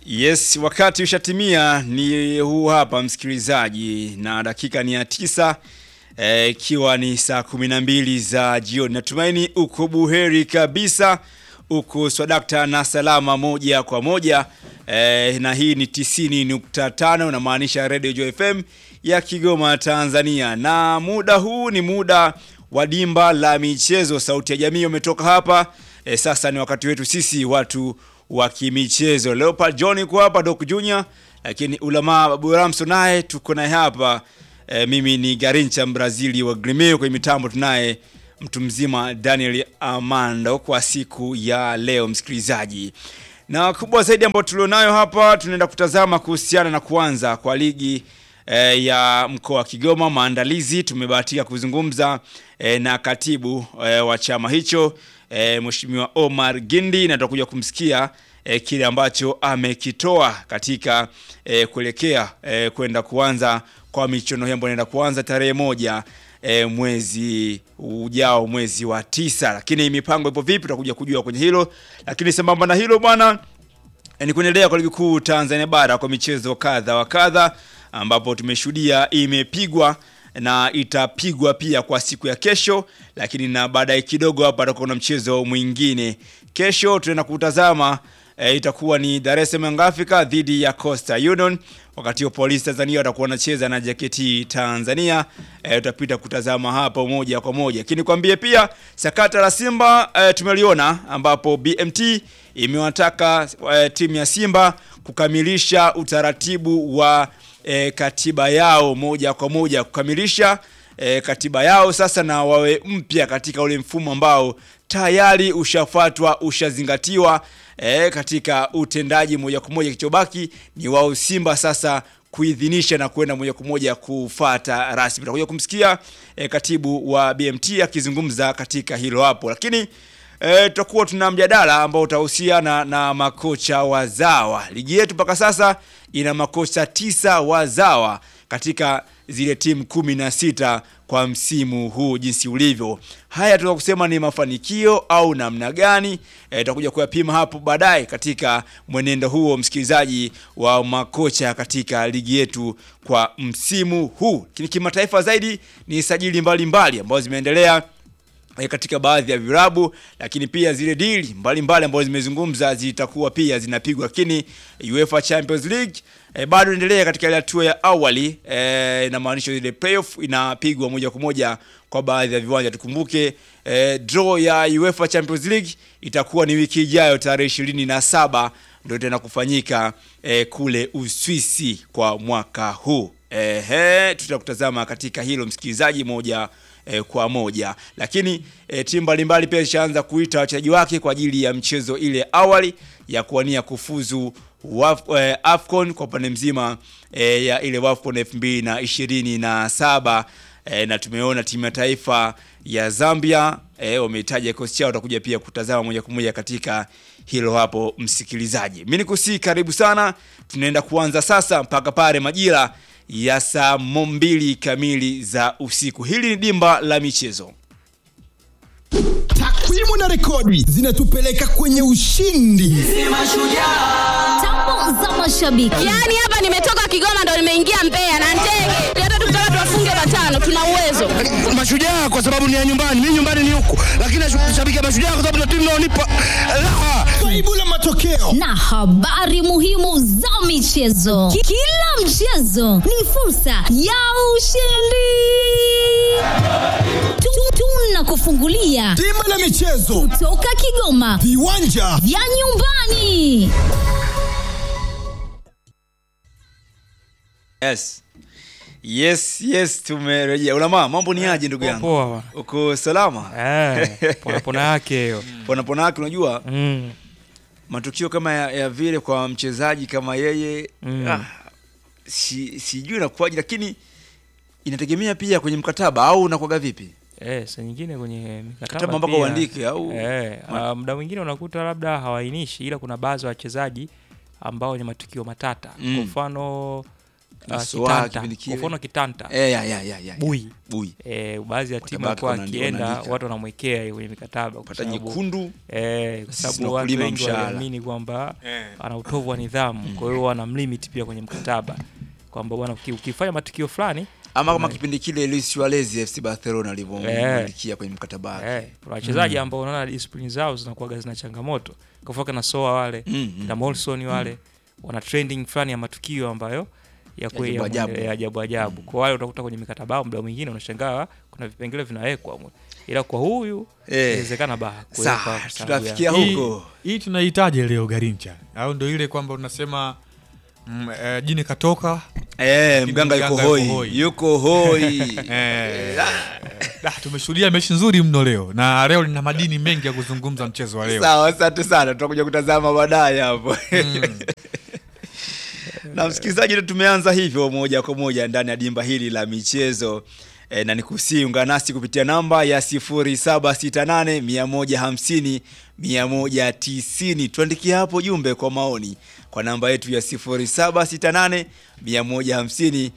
Yes, wakati ushatimia ni huu hapa msikilizaji, na dakika ni ya tisa ikiwa e, ni saa kumi na mbili za jioni. Natumaini uko buheri kabisa, uko swadakta na salama moja kwa moja e, na hii ni 90.5 namaanisha Radio Joy FM ya Kigoma Tanzania, na muda huu ni muda wa dimba la michezo. Sauti ya jamii umetoka hapa e, sasa ni wakati wetu sisi watu wa kimichezo. Leopard John yuko hapa, Doc Junior, lakini Ulama Babu Ramso naye tuko naye hapa e, mimi ni Garincha Brazili wa Grimeo, kwenye mitambo tunaye mtu mzima Daniel Amando kwa siku ya leo msikilizaji. Na kubwa zaidi ambayo tulionayo hapa tunaenda kutazama kuhusiana na kuanza kwa ligi e, ya mkoa wa Kigoma maandalizi. Tumebahatika kuzungumza e, na katibu e, wa chama hicho e, Mheshimiwa Omar Gindi na tutakuja kumsikia e, kile ambacho amekitoa katika e, kuelekea e, kwenda kuanza kwa michuano hiyo ambayo inaenda kuanza tarehe moja e, mwezi ujao mwezi wa tisa, lakini mipango ipo vipi tutakuja kujua kwenye hilo, lakini sambamba na hilo bwana e, ni kuendelea kwa ligi kuu Tanzania bara kwa michezo kadha wa kadha ambapo tumeshuhudia imepigwa na itapigwa pia kwa siku ya kesho, lakini na baadaye kidogo hapa tutakuwa na mchezo mwingine kesho. Tunaenda kutazama e, itakuwa ni Dar es Salaam Young Africa dhidi ya Coastal Union, wakati wa Polisi Tanzania watakuwa wanacheza na JKT Tanzania. E, tutapita kutazama hapo moja kwa moja, lakini kwambie pia sakata la Simba e, tumeliona ambapo BMT imewataka e, timu ya Simba kukamilisha utaratibu wa E, katiba yao moja kwa moja kukamilisha e, katiba yao sasa, na wawe mpya katika ule mfumo ambao tayari ushafuatwa ushazingatiwa, e, katika utendaji moja kwa moja. Kichobaki ni wao Simba sasa kuidhinisha na kwenda moja kwa moja kufata rasmi. Tutakuja kumsikia e, katibu wa BMT akizungumza katika hilo hapo, lakini E, tutakuwa tuna mjadala ambao utahusiana na makocha wazawa. Ligi yetu mpaka sasa ina makocha tisa wazawa katika zile timu kumi na sita kwa msimu huu jinsi ulivyo. Haya tunaweza kusema ni mafanikio au namna gani? Tutakuja e, kuyapima hapo baadaye katika mwenendo huo, msikilizaji, wa makocha katika ligi yetu kwa msimu huu. Lakini kimataifa zaidi ni sajili mbalimbali ambazo zimeendelea katika baadhi ya vilabu lakini pia zile dili mbalimbali ambazo zimezungumza zitakuwa pia zinapigwa, lakini UEFA Champions League e, bado endelea katika ile hatua ya awali e, inamaanisha ile playoff inapigwa moja kwa moja kwa baadhi ya viwanja. Tukumbuke e, draw ya UEFA Champions League itakuwa ni wiki ijayo tarehe ishirini na saba ndio tena kufanyika e, kule Uswisi kwa mwaka huu. Ehe, tutakutazama katika hilo msikilizaji moja E, kwa moja lakini e, timu mbalimbali pia zishaanza kuita wachezaji wake kwa ajili ya mchezo ile awali ya kuwania kufuzu waf, e, Afcon kwa upande mzima e, ya ile Wafcon 2027 e, na tumeona timu ya taifa ya Zambia e, wamehitaja kikosi chao, utakuja pia kutazama moja kwa moja katika hilo hapo msikilizaji. Mimi nikusii karibu sana, tunaenda kuanza sasa mpaka pale majira ya saa mbili kamili za usiku. Hili ni dimba la michezo. Takwimu na rekodi zinatupeleka kwenye ushindi. Tambo za mashabiki. Yaani hapa nimetoka Kigoma ndo nimeingia Mbeya na ndege. Hata tukitaka tuwafunge matano tuna uwezo. Mashujaa kwa sababu ni ya nyumbani, mimi nyumbani ni huku, lakini nashabikia Mashujaa kwa sababu ndio timu inaonipa raha. Faibu la matokeo na habari muhimu za michezo. Ki- Kila mchezo ni fursa ya ushindi. Tu- Tunakufungulia dimba la michezo, toka Kigoma viwanja vya nyumbani. Yes. Yes, yes, tumerejea. Ulama, mambo ni aje ndugu yangu? Poa bwana. Uko salama? Eh, pona pona yake hiyo. Pona pona yake unajua Mm. matukio kama ya, ya vile kwa mchezaji kama yeye Mm. ah, si, sijui inakuwaje lakini inategemea pia kwenye mkataba au unakuwaga vipi? Eh, saa nyingine kwenye mikataba Mkataba mpaka pia- uandike au Eh, Ma- ah, muda mwingine unakuta labda hawainishi ila kuna baadhi ya wachezaji ambao ni matukio matata. Mm. Kwa mfano uh, Soa, Kitanta. kipindi Kwa kile. mfano Kitanta. Eh, ya, ya, ya, ya. Bui. Bui. Eh, baadhi ya timu Watabaki alikuwa wana- akienda wanaandika. watu wanamwekea hiyo kwenye mikataba kwa Pata sababu- nyekundu. Eh, kwa Sisi sababu na watu kulima wengi mshahara. waliamini kwamba ana utovu wa nidhamu, kwa hiyo wanamlimit pia kwenye mkataba kwamba bwana uki- ukifanya matukio fulani Ama kama kipindi kile Luis Suarez FC Barcelona Eh. alivyomwandikia kwenye mkataba wake. Eh, kuna wachezaji ambao unaona disiplini zao zinakuwaga zina changamoto kafaka na soa wale Mm, mm. na Molson wale wana trending fulani ya matukio ambayo ya kwe- ajabu ya- ajabu. ya ajabu ajabu. Kwa wale utakuta kwenye mikataba yao muda mwingine unashangaa kuna vipengele vinawekwa mwe. ila kwa huyu Eh. inawezekana baha Sawa, kuwekwa kwa sababu ya- tutafikia Hii- huko. hii tunahitaji leo Garincha au ndo ile kwamba unasema mm, eh, jini katoka Eh, Lakini mganga yuko mganga yuko hoi. hoi. Yuko hoi. eh, ah, tumeshuhudia mechi nzuri mno leo na leo lina madini mengi ya kuzungumza mchezo wa leo Sawa, asante sana, tutakuja kutazama baadaye hapo. na msikilizaji, ndio tumeanza hivyo moja kwa moja ndani ya dimba hili la michezo e, na nikusii ungana nasi kupitia namba ya 0768 150 190. Tuandikie hapo jumbe kwa maoni kwa namba yetu ya 0768 150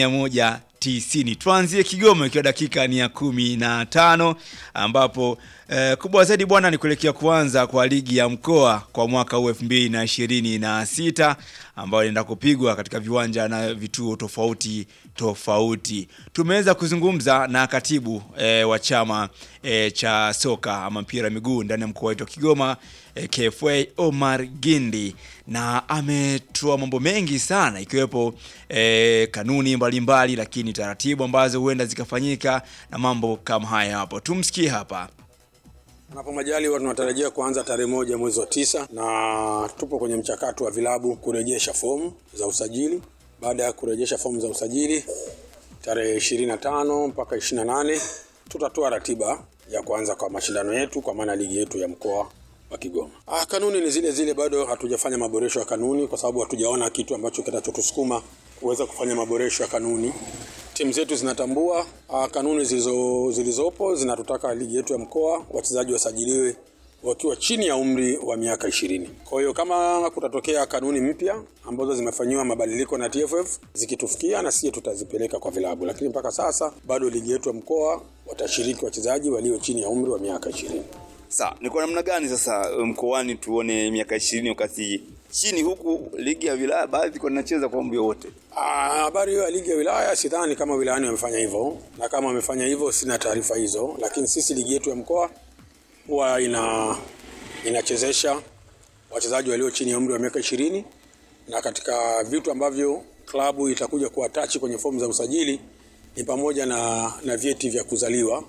190. Tuanzie Kigoma ikiwa dakika ni ya kumi na tano ambapo eh, kubwa zaidi bwana ni kuelekea kuanza kwa ligi ya mkoa kwa mwaka huu elfu mbili na ishirini na sita ambayo inaenda kupigwa katika viwanja na vituo tofauti tofauti. Tumeweza kuzungumza na katibu eh, wa chama eh, cha soka ama mpira wa miguu ndani ya mkoa wetu wa Kigoma eh, KFA Omar Gindi na ametoa mambo mengi sana ikiwepo eh, kanuni mbalimbali mbali, lakini taratibu ambazo huenda zikafanyika na mambo kama haya hapo. Tumsikie hapa. Panapo majaliwa tunatarajia kuanza tarehe moja mwezi wa tisa na tupo kwenye mchakato wa vilabu kurejesha fomu za usajili. Baada ya kurejesha fomu za usajili tarehe ishirini na tano mpaka ishirini na nane tutatoa ratiba ya kuanza kwa mashindano yetu kwa maana ligi yetu ya mkoa wa Kigoma. Ah, kanuni ni zile zile, bado hatujafanya maboresho ya kanuni kwa sababu hatujaona kitu ambacho kitachotusukuma kuweza kufanya maboresho ya kanuni. Timu zetu zinatambua ah, kanuni zilizo, zilizopo zinatutaka ligi yetu ya mkoa wachezaji wasajiliwe wakiwa chini ya umri wa miaka ishirini. Kwa hiyo kama kutatokea kanuni mpya ambazo zimefanyiwa mabadiliko na TFF zikitufikia, na sisi tutazipeleka kwa vilabu, lakini mpaka sasa bado ligi yetu ya mkoa watashiriki wachezaji walio chini ya umri wa miaka ishirini. Sawa, ni kwa namna gani sasa mkoani tuone miaka ishirini wakati chini huku ligi ya wilaya baadhi kwa nacheza kwa umri wote? Ah, Habari hiyo ya ligi ya wilaya sidhani kama wilayani wamefanya hivyo, na kama wamefanya hivyo sina taarifa hizo, lakini sisi ligi yetu ya mkoa huwa ina inachezesha wachezaji walio chini ya umri wa miaka ishirini na katika vitu ambavyo klabu itakuja kuwatachi kwenye fomu za usajili ni pamoja na, na vyeti vya kuzaliwa.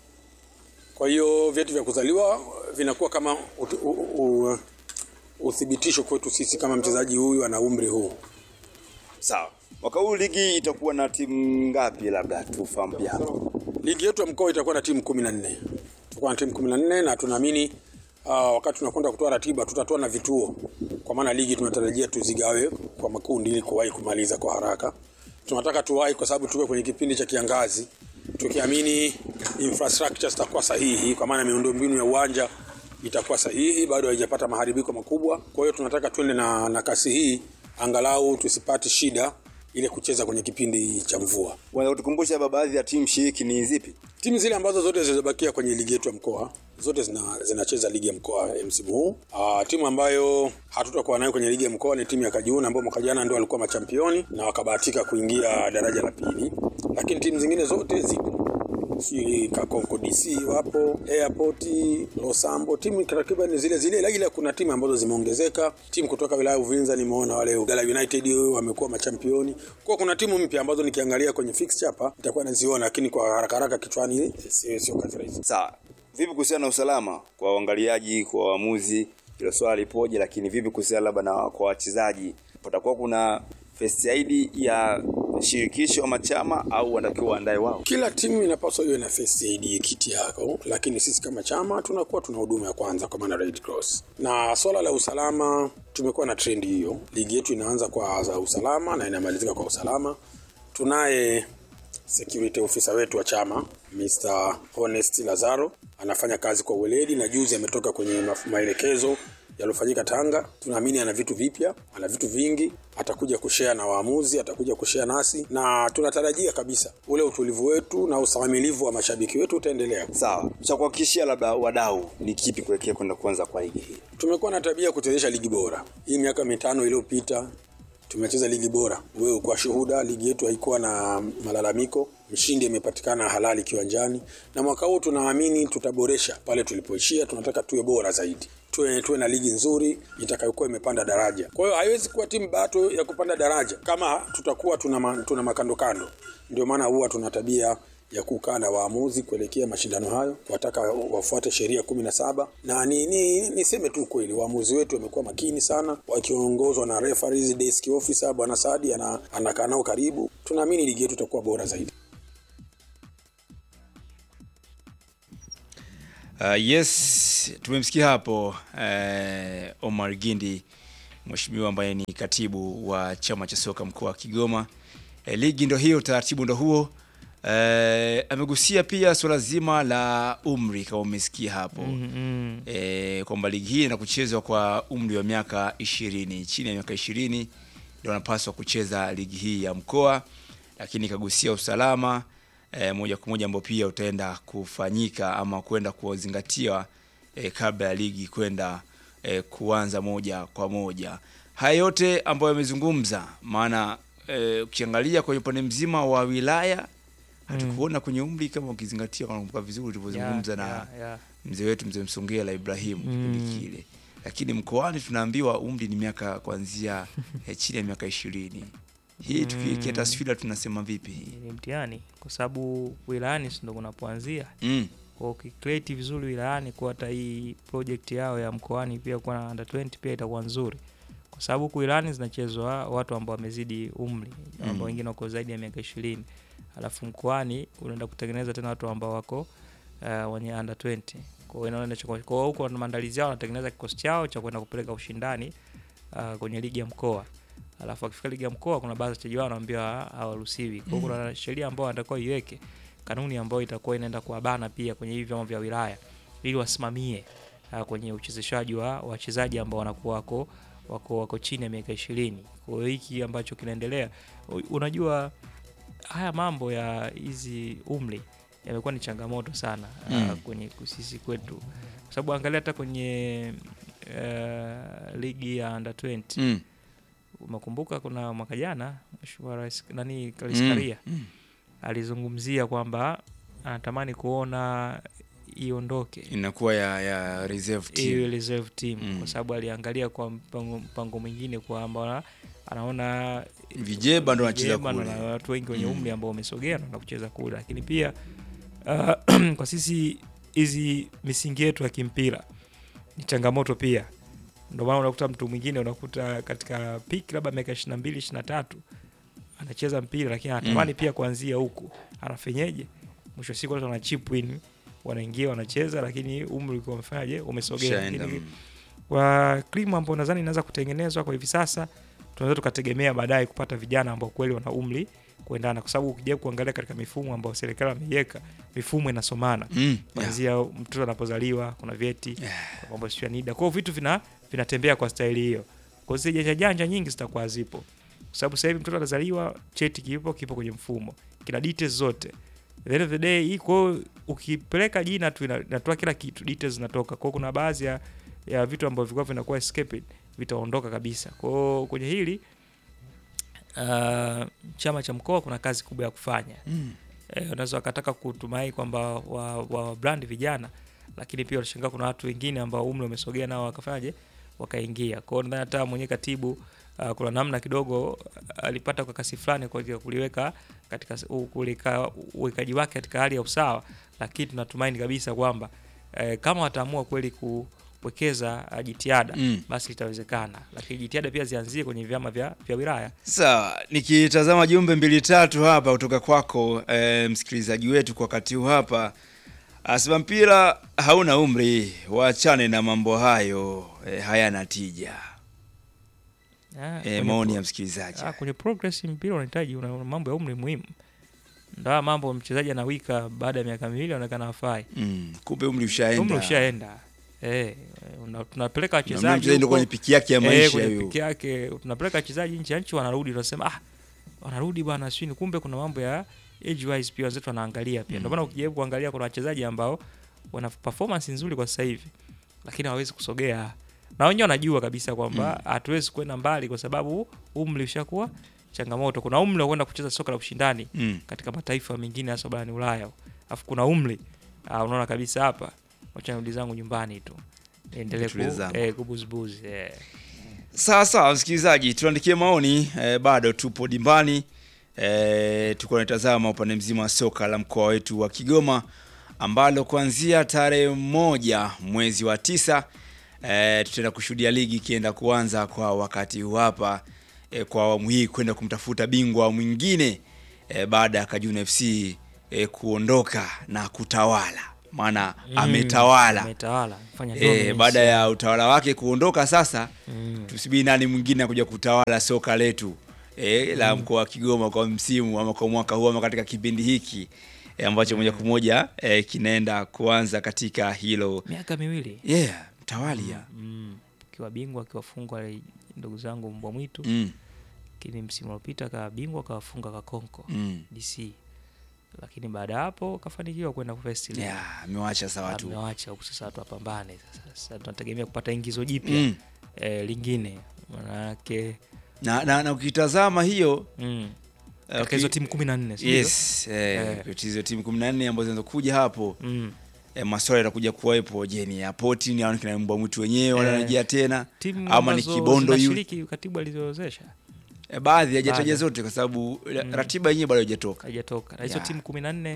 Kwa hiyo vyeti vya kuzaliwa vinakuwa kama ut, u, u, uthibitisho kwetu sisi kama mchezaji huyu ana umri huu. Sawa, mwaka huu ligi itakuwa na timu ngapi? Labda tufahamu pia hapo. Ligi yetu ya mkoa itakuwa na timu kumi na nne. Tutakuwa na timu kumi na nne na tunaamini uh, wakati tunakwenda kutoa ratiba tutatoa na vituo, kwa maana ligi tunatarajia tuzigawe kwa makundi ili kuwahi kumaliza kwa haraka. Tunataka tuwahi kwa sababu tuko kwenye kipindi cha kiangazi, tukiamini infrastructure zitakuwa sahihi, kwa maana miundombinu ya uwanja itakuwa sahihi, bado haijapata maharibiko makubwa. Kwa hiyo tunataka tuende na, na kasi hii angalau tusipate shida ile kucheza kwenye kipindi cha mvua. Unaweza kutukumbusha hapa baadhi ya timu shiriki ni zipi? Timu zile ambazo zote zilizobakia kwenye ligi yetu ya mkoa zote zina, zinacheza ligi ya mkoa eh, msimu huu. Ah, timu ambayo hatutakuwa nayo kwenye ligi ya mkoa ni timu ya Kajiuna ambao mwaka jana ndio walikuwa machampioni na wakabahatika kuingia daraja la pili, lakini timu zingine zote zipo si Kakonko DC wapo, Airport, Losambo, timu takriban zile zile, ila kuna timu ambazo zimeongezeka. Timu kutoka wilaya ya Uvinza nimeona wale Ugala United wamekuwa machampioni. Kwa kuna timu mpya ambazo nikiangalia kwenye fixture hapa nitakuwa naziona, lakini kwa haraka haraka kichwani sio sio kazi. Sawa, vipi kuhusiana na usalama kwa waangaliaji, kwa waamuzi? Hilo swali lipoje? Lakini vipi kuhusiana labda na kwa wachezaji, patakuwa kuna first aid ya shirikisho ama chama au wanatakiwa waandae wao? Kila timu inapaswa iwe na first aid kit yako, lakini sisi kama chama tunakuwa tuna huduma ya kwanza kwa maana Red Cross. Na swala la usalama tumekuwa na trend hiyo. Ligi yetu inaanza kwa za usalama na inamalizika kwa usalama. Tunaye security officer wetu wa chama Mr. Honest Lazaro anafanya kazi kwa weledi, na juzi ametoka kwenye maf- maelekezo yaliyofanyika Tanga. Tunaamini ana vitu vipya, ana vitu vingi, atakuja kushare na waamuzi, atakuja kushare nasi, na tunatarajia kabisa ule utulivu wetu na ustahimilivu wa mashabiki wetu utaendelea. Sawa, cha kuhakikishia labda wadau ni kipi kuelekea kwenda kuanza kwa ligi hii? Tumekuwa na tabia ya kuchezesha ligi bora. Hii miaka mitano iliyopita tumecheza ligi bora. Wewe kwa shuhuda, ligi yetu haikuwa na malalamiko, mshindi amepatikana halali kiwanjani, na mwaka huu tunaamini tutaboresha pale tulipoishia. Tunataka tuwe bora zaidi, tuwe, tuwe na ligi nzuri itakayokuwa imepanda daraja. Kwa hiyo haiwezi kuwa timu bato ya kupanda daraja kama tutakuwa tuna, ma, tuna makando kando. Ndio maana huwa tuna tabia ya kukaa na waamuzi kuelekea mashindano hayo, kuwataka wafuate sheria kumi na saba na ni, ni, niseme tu kweli, waamuzi wetu wamekuwa makini sana, wakiongozwa na referees desk officer bwana Sadi ana, anakaa nao karibu. Tunaamini ligi yetu itakuwa bora zaidi. Uh, yes, tumemsikia hapo uh, Omar Gindi mheshimiwa ambaye ni katibu wa chama cha soka mkoa wa Kigoma. E, ligi ndo hiyo, taratibu ndo huo. E, amegusia pia suala zima la umri kama umesikia hapo Mm, mm. e, kwamba ligi hii ina kuchezwa kwa umri wa miaka ishirini, chini ya miaka ishirini ndio wanapaswa kucheza ligi hii ya mkoa, lakini ikagusia usalama e, moja kwa moja ambao pia utaenda kufanyika ama kwenda kuzingatiwa e, kabla ya ligi kwenda e, kuanza moja kwa moja. Haya yote ambayo yamezungumza, maana e, ukiangalia kwenye upande mzima wa wilaya hatukuona kwenye umri kama ukizingatia, nakumbuka vizuri tulivyozungumza na Yeah, yeah. mzee wetu mzee Msongela Ibrahimu Mm. kipindi kile, lakini mkoani tunaambiwa umri ni miaka kuanzia eh, chini ya miaka ishirini. Hii tukiwekea taswira tunasema vipi hii? ni mtihani kwa sababu wilayani si ndo kunapoanzia Mm. kwa ukicreate vizuri wilayani kwa hata hii project yao ya mkoani pia kuwa na under 20 pia itakuwa nzuri kwa sababu huku wilayani zinachezwa watu ambao wamezidi umri ambao Mm. wengine wako zaidi ya miaka ishirini alafu mkoani unaenda kutengeneza tena watu ambao wako uh, wenye under 20 kwa hiyo inaona inacho- kwa hiyo huko wana maandalizi yao wanatengeneza kikosi chao cha kwenda kupeleka ushindani uh, kwenye ligi ya mkoa alafu akifika ligi ya mkoa kuna baadhi ya wachezaji wao wanaambiwa hawaruhusiwi kwa hiyo kuna sheria ambayo anatakiwa iweke kanuni ambayo itakuwa inaenda kuwabana pia kwenye hivi vyama vya wilaya ili wasimamie uh, kwenye uchezeshaji wa wachezaji ambao wanakuwa wako wako, wako chini ya miaka ishirini kwa hiyo hiki ambacho kinaendelea u- unajua haya mambo ya hizi umri yamekuwa ni changamoto sana Mm. uh, kwenye sisi kwetu kwa sababu angalia hata kwenye uh, ligi ya under 20 Mm. umekumbuka kuna mwaka jana mheshimiwa rais nani Mm. Kaliskaria Mm. alizungumzia kwamba anatamani kuona iondoke Inakuwa ya, ya reserve hiyo team. reserve team Mm. kwa sababu aliangalia kwa mpango, mpango mwingine kwamba anaona Vijeba ndo wanacheza vijeba ndo kule. na watu wengi wenye Mm. umri ambao wamesogea na kucheza kule, lakini pia uh, kwa sisi hizi misingi yetu ya kimpira ni changamoto pia. Ndio maana unakuta mtu mwingine unakuta katika piki labda miaka 22 23 anacheza mpira lakini anatamani pia kuanzia huku, anafenyeje? Mwisho wa siku watu wana chip in, wanaingia wanacheza, lakini umri ukiwa umefanyaje, umesogea. Ushaenda, Lakini mm. kwa krimu ambao nadhani inaweza kutengenezwa kwa hivi sasa, tunaweza tukategemea baadaye kupata vijana ambao kweli wana umri kuendana, kwa sababu ukija kuangalia katika mifumo ambayo serikali wameiweka, mifumo inasomana Mm. Yeah. kuanzia mtoto anapozaliwa kuna vyeti kwa mambo sio ya NIDA. Kwa hiyo vitu vina vinatembea kwa staili hiyo. Kwa hiyo zile janja janja nyingi zitakuwa zipo. Kwa sababu sasa hivi mtoto anazaliwa cheti kipo kipo kwenye mfumo. Kina details zote. At the end of the day hii kwa hiyo ukipeleka jina tu ina- inatoa kila kitu, details zinatoka. Kwa hiyo kuna baadhi ya ya vitu ambavyo vilikuwa vinakuwa escaped vitaondoka kabisa. Kwa hiyo kwenye hili uh, chama cha mkoa kuna kazi kubwa ya kufanya Mm. eh, unaweza wakataka kutumai kwamba wa, wa brand vijana lakini pia unashangaa kuna watu wengine ambao umri umesogea nao wakafanyaje wakaingia kwao nadhani hata mwenye katibu uh, kuna namna kidogo uh, alipata kwa kasi fulani kwa ajili ya kuliweka katika s- u- kulika uwekaji wake katika hali ya usawa lakini tunatumaini kabisa kwamba eh, kama wataamua kweli kuwekeza uh, jitihada Mm. basi itawezekana lakini jitihada pia zianzie kwenye vyama vya, vya wilaya Sawa, nikitazama jumbe mbili tatu hapa kutoka kwako e, msikilizaji wetu kwa wakati huu hapa asema mpira hauna umri, waachane na mambo hayo e, hayana tija. Ah, E, kwenye maoni pro- ya msikilizaji. Ah, kwenye progress mpira unahitaji una, una mambo ya umri muhimu. Ndio mambo mchezaji anawika baada ya miaka miwili anaonekana hafai. Mm, kumbe umri ushaenda. Umri ushaenda. eh, una- tunapeleka Unamwona wachezaji mchezaji ndio huko, kwenye piki yake ya eh, maisha kwenye hiyo. piki yake tunapeleka wachezaji nje ya nchi wanarudi tunasema ah wanarudi bwana sio kumbe kuna mambo ya age wise pia wenzetu wanaangalia pia ndio maana ukijaribu kuangalia kuna wachezaji ambao wana performance nzuri kwa sasa hivi lakini hawawezi kusogea na wenyewe wanajua kabisa kwamba hatuwezi kwenda mbali kwa sababu umri ushakuwa changamoto kuna umri wa kwenda kucheza soka la ushindani Mm. katika mataifa mengine hasa barani Ulaya alafu kuna umri uh, unaona kabisa hapa wacha nirudi zangu nyumbani tu niendelee Nitulie ku, zangu. eh, kubuzibuzi eh. Sawa sawa, msikilizaji, tuandikie maoni eh, bado tupo dimbani eh, tuko natazama upande mzima wa soka la mkoa wetu wa Kigoma ambalo kuanzia tarehe moja mwezi wa tisa eh, tutaenda kushuhudia ligi ikienda kuanza kwa wakati huu hapa eh, kwa awamu hii kwenda kumtafuta bingwa mwingine eh, baada ya Kajuna FC eh, kuondoka na kutawala, maana ametawala ametawala fanya E, dominance. baada ya utawala wake kuondoka sasa Mm. tusubiri nani mwingine akuja kutawala soka letu e, la mkoa wa Kigoma kwa msimu ama kwa mwaka huu ama katika kipindi hiki e, ambacho moja kwa moja e, kinaenda kuanza katika hilo miaka miwili yeah, mtawalia mm. kiwa bingwa akiwafungwa wale ndugu zangu mbwa mwitu mm. lakini msimu uliopita kawa bingwa akawafunga kakonko Mm. dc lakini baada ya hapo kafanikiwa kwenda kufest league. yeah, amewacha sa watu amewacha huku sasa watu wapambane sasa sasa tunategemea kupata ingizo jipya Mm. eh, lingine manake na, na, na ukitazama hiyo mm. eh, katika hizo uki- timu kumi na nne si ndivyo? yes eh, Eh. hizo timu kumi na nne ambazo zinazokuja hapo mm. e, maswala yatakuja kuwepo je ni apoti ni au ni kina mbwa mwitu wenyewe wanarejea tena timu ama ni ambazo kibondo yu zinashiriki katibu alizoozesha E, baadhi hajataja Baadhi. zote kwa sababu ra- Mm. ratiba yenyewe bado haijatoka. haijatoka na hizo Yeah. timu kumi na nne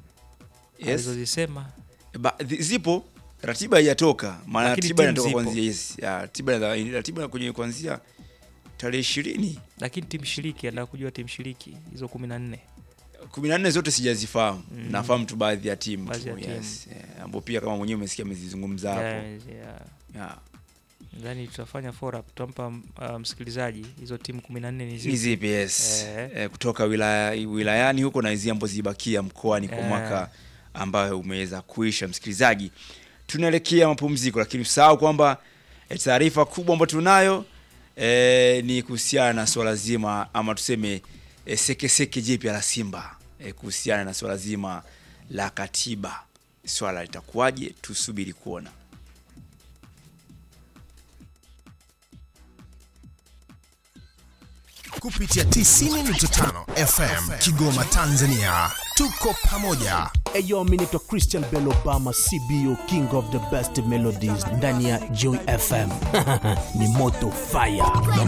Yes. alizozisema E, ba- zi- zipo ratiba haijatoka, maana Lakini ratiba timu inatoka zipo. kuanzia yes. Ya, ratiba ina- ratiba kwenye kuanzia tarehe ishirini lakini timu shiriki anataka kujua timu shiriki hizo kumi na nne kumi na nne zote sijazifahamu Mm. nafahamu tu baadhi ya timu Baadhi tu, ya timu. yes. Eh, ambao pia kama mwenyewe umesikia amezizungumza hapo Yeah, yeah. yeah. Nadhani tutafanya fora tutampa uh, msikilizaji hizo timu kumi na nne ni ni zipi zipi yes. Eh. Eh, kutoka wilaya, wilayani huko na hizi ambazo zibakia mkoani kwa Eh. mwaka ambayo umeweza kuisha. Msikilizaji, tunaelekea mapumziko, lakini usahau kwamba eh, taarifa kubwa ambayo tunayo eh, ni kuhusiana na swala zima ama tuseme eh, sekeseke jipya la Simba eh, kuhusiana na swala zima la katiba. Swala litakuwaje? Tusubiri kuona. kupitia 90.5 FM Kigoma, Tanzania. Tuko pamoja. Eyo, mi naitwa Christian Bell Obama, CBO King of the Best Melodies ndani ya Joy FM. ni moto fire.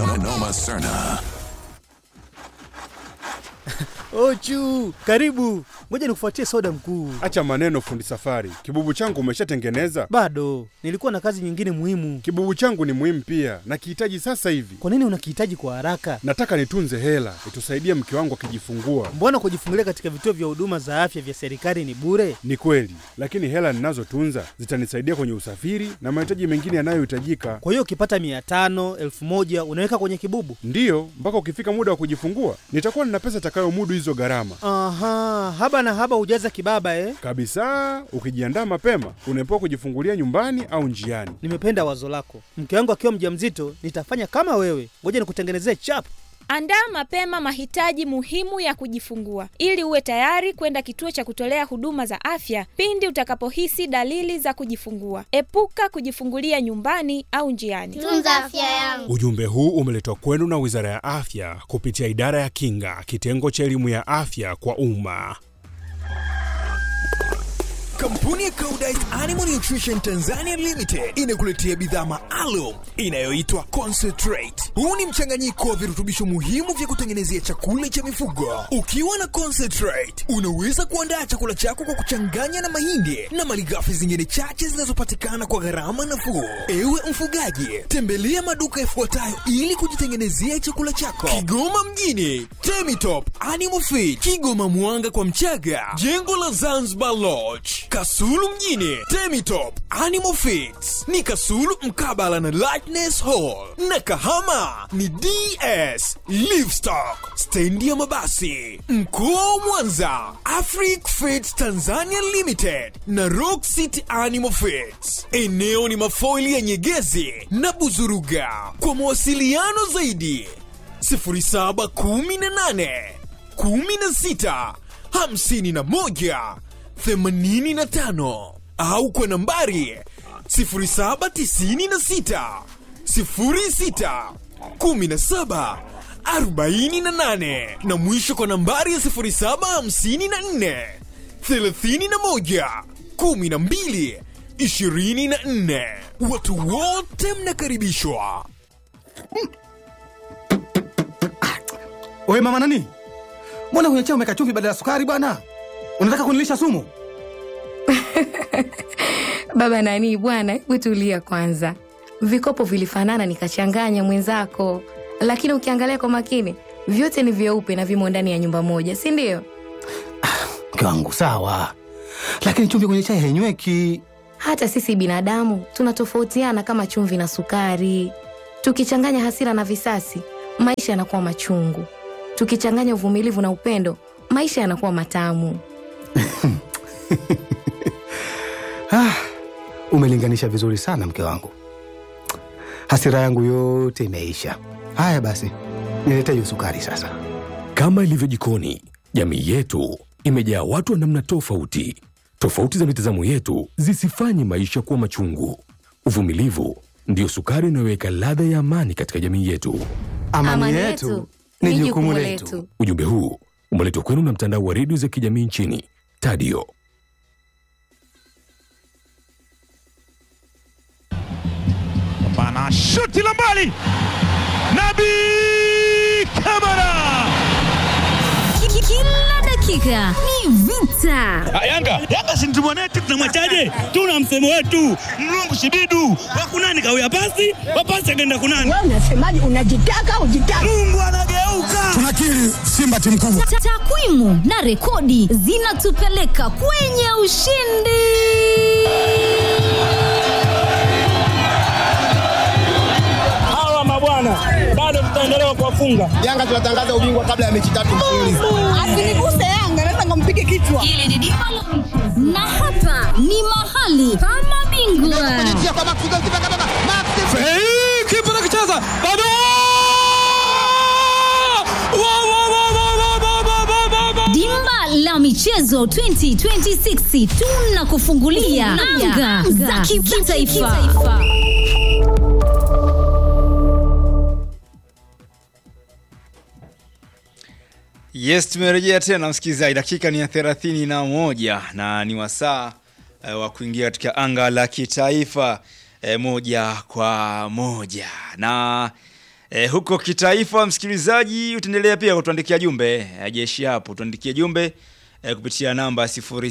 Ochu, karibu. Ngoja nikufuatie soda mkuu. Acha maneno fundi safari. Kibubu changu umeshatengeneza? Bado nilikuwa na kazi nyingine muhimu. Kibubu changu ni muhimu pia, nakihitaji sasa hivi. Kwa nini unakihitaji kwa haraka? Nataka nitunze hela itusaidie mke wangu akijifungua. Mbona kujifungulia katika vituo vya huduma za afya vya serikali ni bure? Ni kweli, lakini hela ninazotunza zitanisaidia kwenye usafiri na mahitaji mengine yanayohitajika. Kwa hiyo ukipata mia tano elfu moja unaweka kwenye kibubu? Ndiyo, mpaka ukifika muda wa kujifungua nitakuwa nina pesa itakayomudu hizo gharama Aha, haba na haba hujaza kibaba eh? kabisa. Ukijiandaa mapema, unaepuka kujifungulia nyumbani au njiani. Nimependa wazo lako. Mke wangu akiwa mjamzito, nitafanya kama wewe. Ngoja nikutengenezee chap. Andaa mapema mahitaji muhimu ya kujifungua ili uwe tayari kwenda kituo cha kutolea huduma za afya pindi utakapohisi dalili za kujifungua. Epuka kujifungulia nyumbani au njiani. Tunza afya yangu. Ujumbe huu umeletwa kwenu na Wizara ya Afya kupitia Idara ya Kinga, kitengo cha elimu ya afya kwa umma. Kampuni ya Koudijt Animal Nutrition Tanzania Limited inakuletea bidhaa maalum inayoitwa Concentrate. Huu ni mchanganyiko wa virutubisho muhimu vya kutengenezea chakula cha mifugo. Ukiwa na Concentrate, unaweza kuandaa chakula chako kwa kuchanganya na mahindi na malighafi zingine chache zinazopatikana kwa gharama nafuu. Ewe mfugaji, tembelea maduka yafuatayo ili kujitengenezea chakula chako. Kigoma mjini, Temitop Animal Feed, Kigoma Mwanga kwa Mchaga, jengo la Zanzibar Lodge, Kasulu mjini, Temitop Animal Feeds ni Kasulu mkabala na Lightness Hall, na Kahama ni DS Livestock, stendi ya mabasi. Mkoa wa Mwanza, Afric Feeds Tanzania Limited na Rock City Animal Feeds. Eneo ni mafoili ya Nyegezi na Buzuruga. Kwa mawasiliano zaidi 0718 16 51 85 au kwa nambari 0796 06 17 48 na mwisho kwa nambari ya 0754 31 12 24. Watu wote mnakaribishwa. Wewe mama nani? Mbona kwenye chai umeweka chumvi badala ya sukari bwana? Unataka kunilisha sumu? Baba nani bwana, hebu tulia kwanza. Vikopo vilifanana nikachanganya mwenzako, lakini ukiangalia kwa makini vyote ni vyeupe na vimo ndani ya nyumba moja, si ndio? Mke wangu sawa, lakini chumvi kwenye chai hainyweki. Hata sisi binadamu tunatofautiana kama chumvi na sukari. Tukichanganya hasira na visasi, maisha yanakuwa machungu. Tukichanganya uvumilivu na upendo, maisha yanakuwa matamu. Ah, umelinganisha vizuri sana mke wangu, hasira yangu yote imeisha. Haya basi, nilete hiyo sukari sasa. Kama ilivyo jikoni, jamii yetu imejaa watu wa namna tofauti. Tofauti za mitazamo yetu zisifanye maisha kuwa machungu. Uvumilivu ndiyo sukari inayoweka ladha ya amani katika jamii yetu. Amani, yetu ni jukumu letu. Ujumbe huu umeletwa kwenu na mtandao wa redio za kijamii nchini Tadio. Bana shuti la mbali, Nabi Kamara. Kila dakika ni vita. Yanga Yanga si mtu mwanetu, tunamwachaje? Tuna msemo wetu mlungu shibidu wakunani kawia pasi wapasi akaenda kunani. Wewe unasemaje? Unajitaka ujitaka. Mungu anageuka. Tunakiri Simba timu kubwa. Ta- Takwimu na rekodi zinatupeleka kwenye ushindi. Hawa mabwana bado tutaendelea kuwafunga. Yanga tunatangaza ubingwa kabla ya mechi tatu mfululizo. Asiniguse Yanga, naweza nikampige kichwa. Hili ni dimba la michezo. na hapa ni mahali pa mabingwa. Kipa nakicheza bado Dimba la michezo 2026 tunakufungulia anga za kitaifa. Yes, tumerejea tena msikilizaji, dakika ni ya thelathini na moja na ni wasaa e, wa kuingia katika anga la kitaifa e, moja kwa moja na e, huko kitaifa, msikilizaji, utaendelea pia kutuandikia jumbe e, jeshi hapo, tuandikie jumbe e, kupitia namba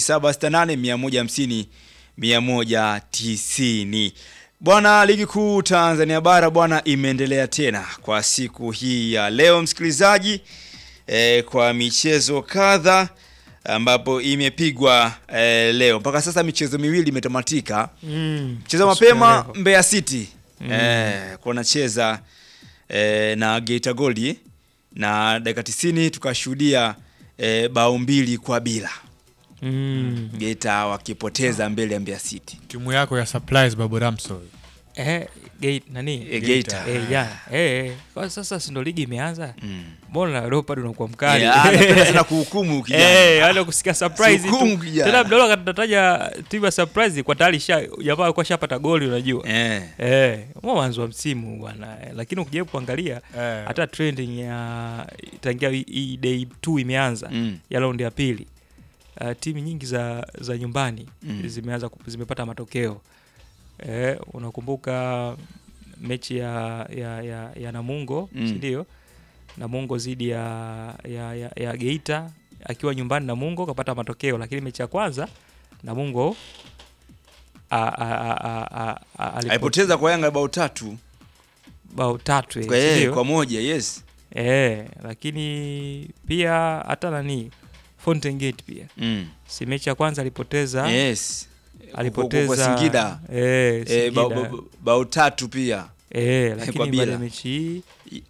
0768 150 190. Bwana, ligi kuu Tanzania bara bwana imeendelea tena kwa siku hii ya leo msikilizaji e, kwa michezo kadha ambapo imepigwa e, leo mpaka sasa michezo miwili imetamatika Mm, mchezo kwa siku ya mapema leo. Mbeya City Mm. e, kunacheza e, na Geita Gold na dakika 90 tukashuhudia e, bao mbili kwa bila Mm. Geita wakipoteza mbele ya Mbeya City timu yako ya surprise babu ramso Eh, gate nani? Eh, Geita. Eh, jana. Eh, eh. Kwa sasa si ndo ligi imeanza? Mbona Leopard unakuwa mkali? Yeah, anapenda sana kuhukumu kijana. Eh, wale kusikia surprise Sihukumu tu. kijana. Tena mdolo akatataja timu ya surprise kwa tayari sha jamaa alikuwa shapata goli unajua. Eh. Eh, mwa mwanzo wa msimu bwana. Eh, Lakini ukijaribu kuangalia Eh. hata trending ya tangia hii- hii day 2 imeanza Mm. ya raundi ya pili. Uh, timu nyingi za za nyumbani Mm. zimeanza kup- zimepata matokeo. Eh, unakumbuka mechi ya ya, ya, ya Namungo Mm. si ndio? Namungo dhidi ya, ya, ya, ya Geita akiwa nyumbani Namungo kapata matokeo, lakini mechi ya kwanza Namungo a- a- a- a- a- a- alipo- alipoteza kwa Yanga bao tatu bao tatu eh, kwa, si eh, ndio? kwa moja yes Eh, lakini pia hata nani Fountain Gate pia Mm. si mechi ya kwanza alipoteza Yes. alipoteza Kwa- kwa Singida. eh, Eh, bao- Singida. bao- bao tatu pia Eh, Kwa lakini bila. baada ya mechi hii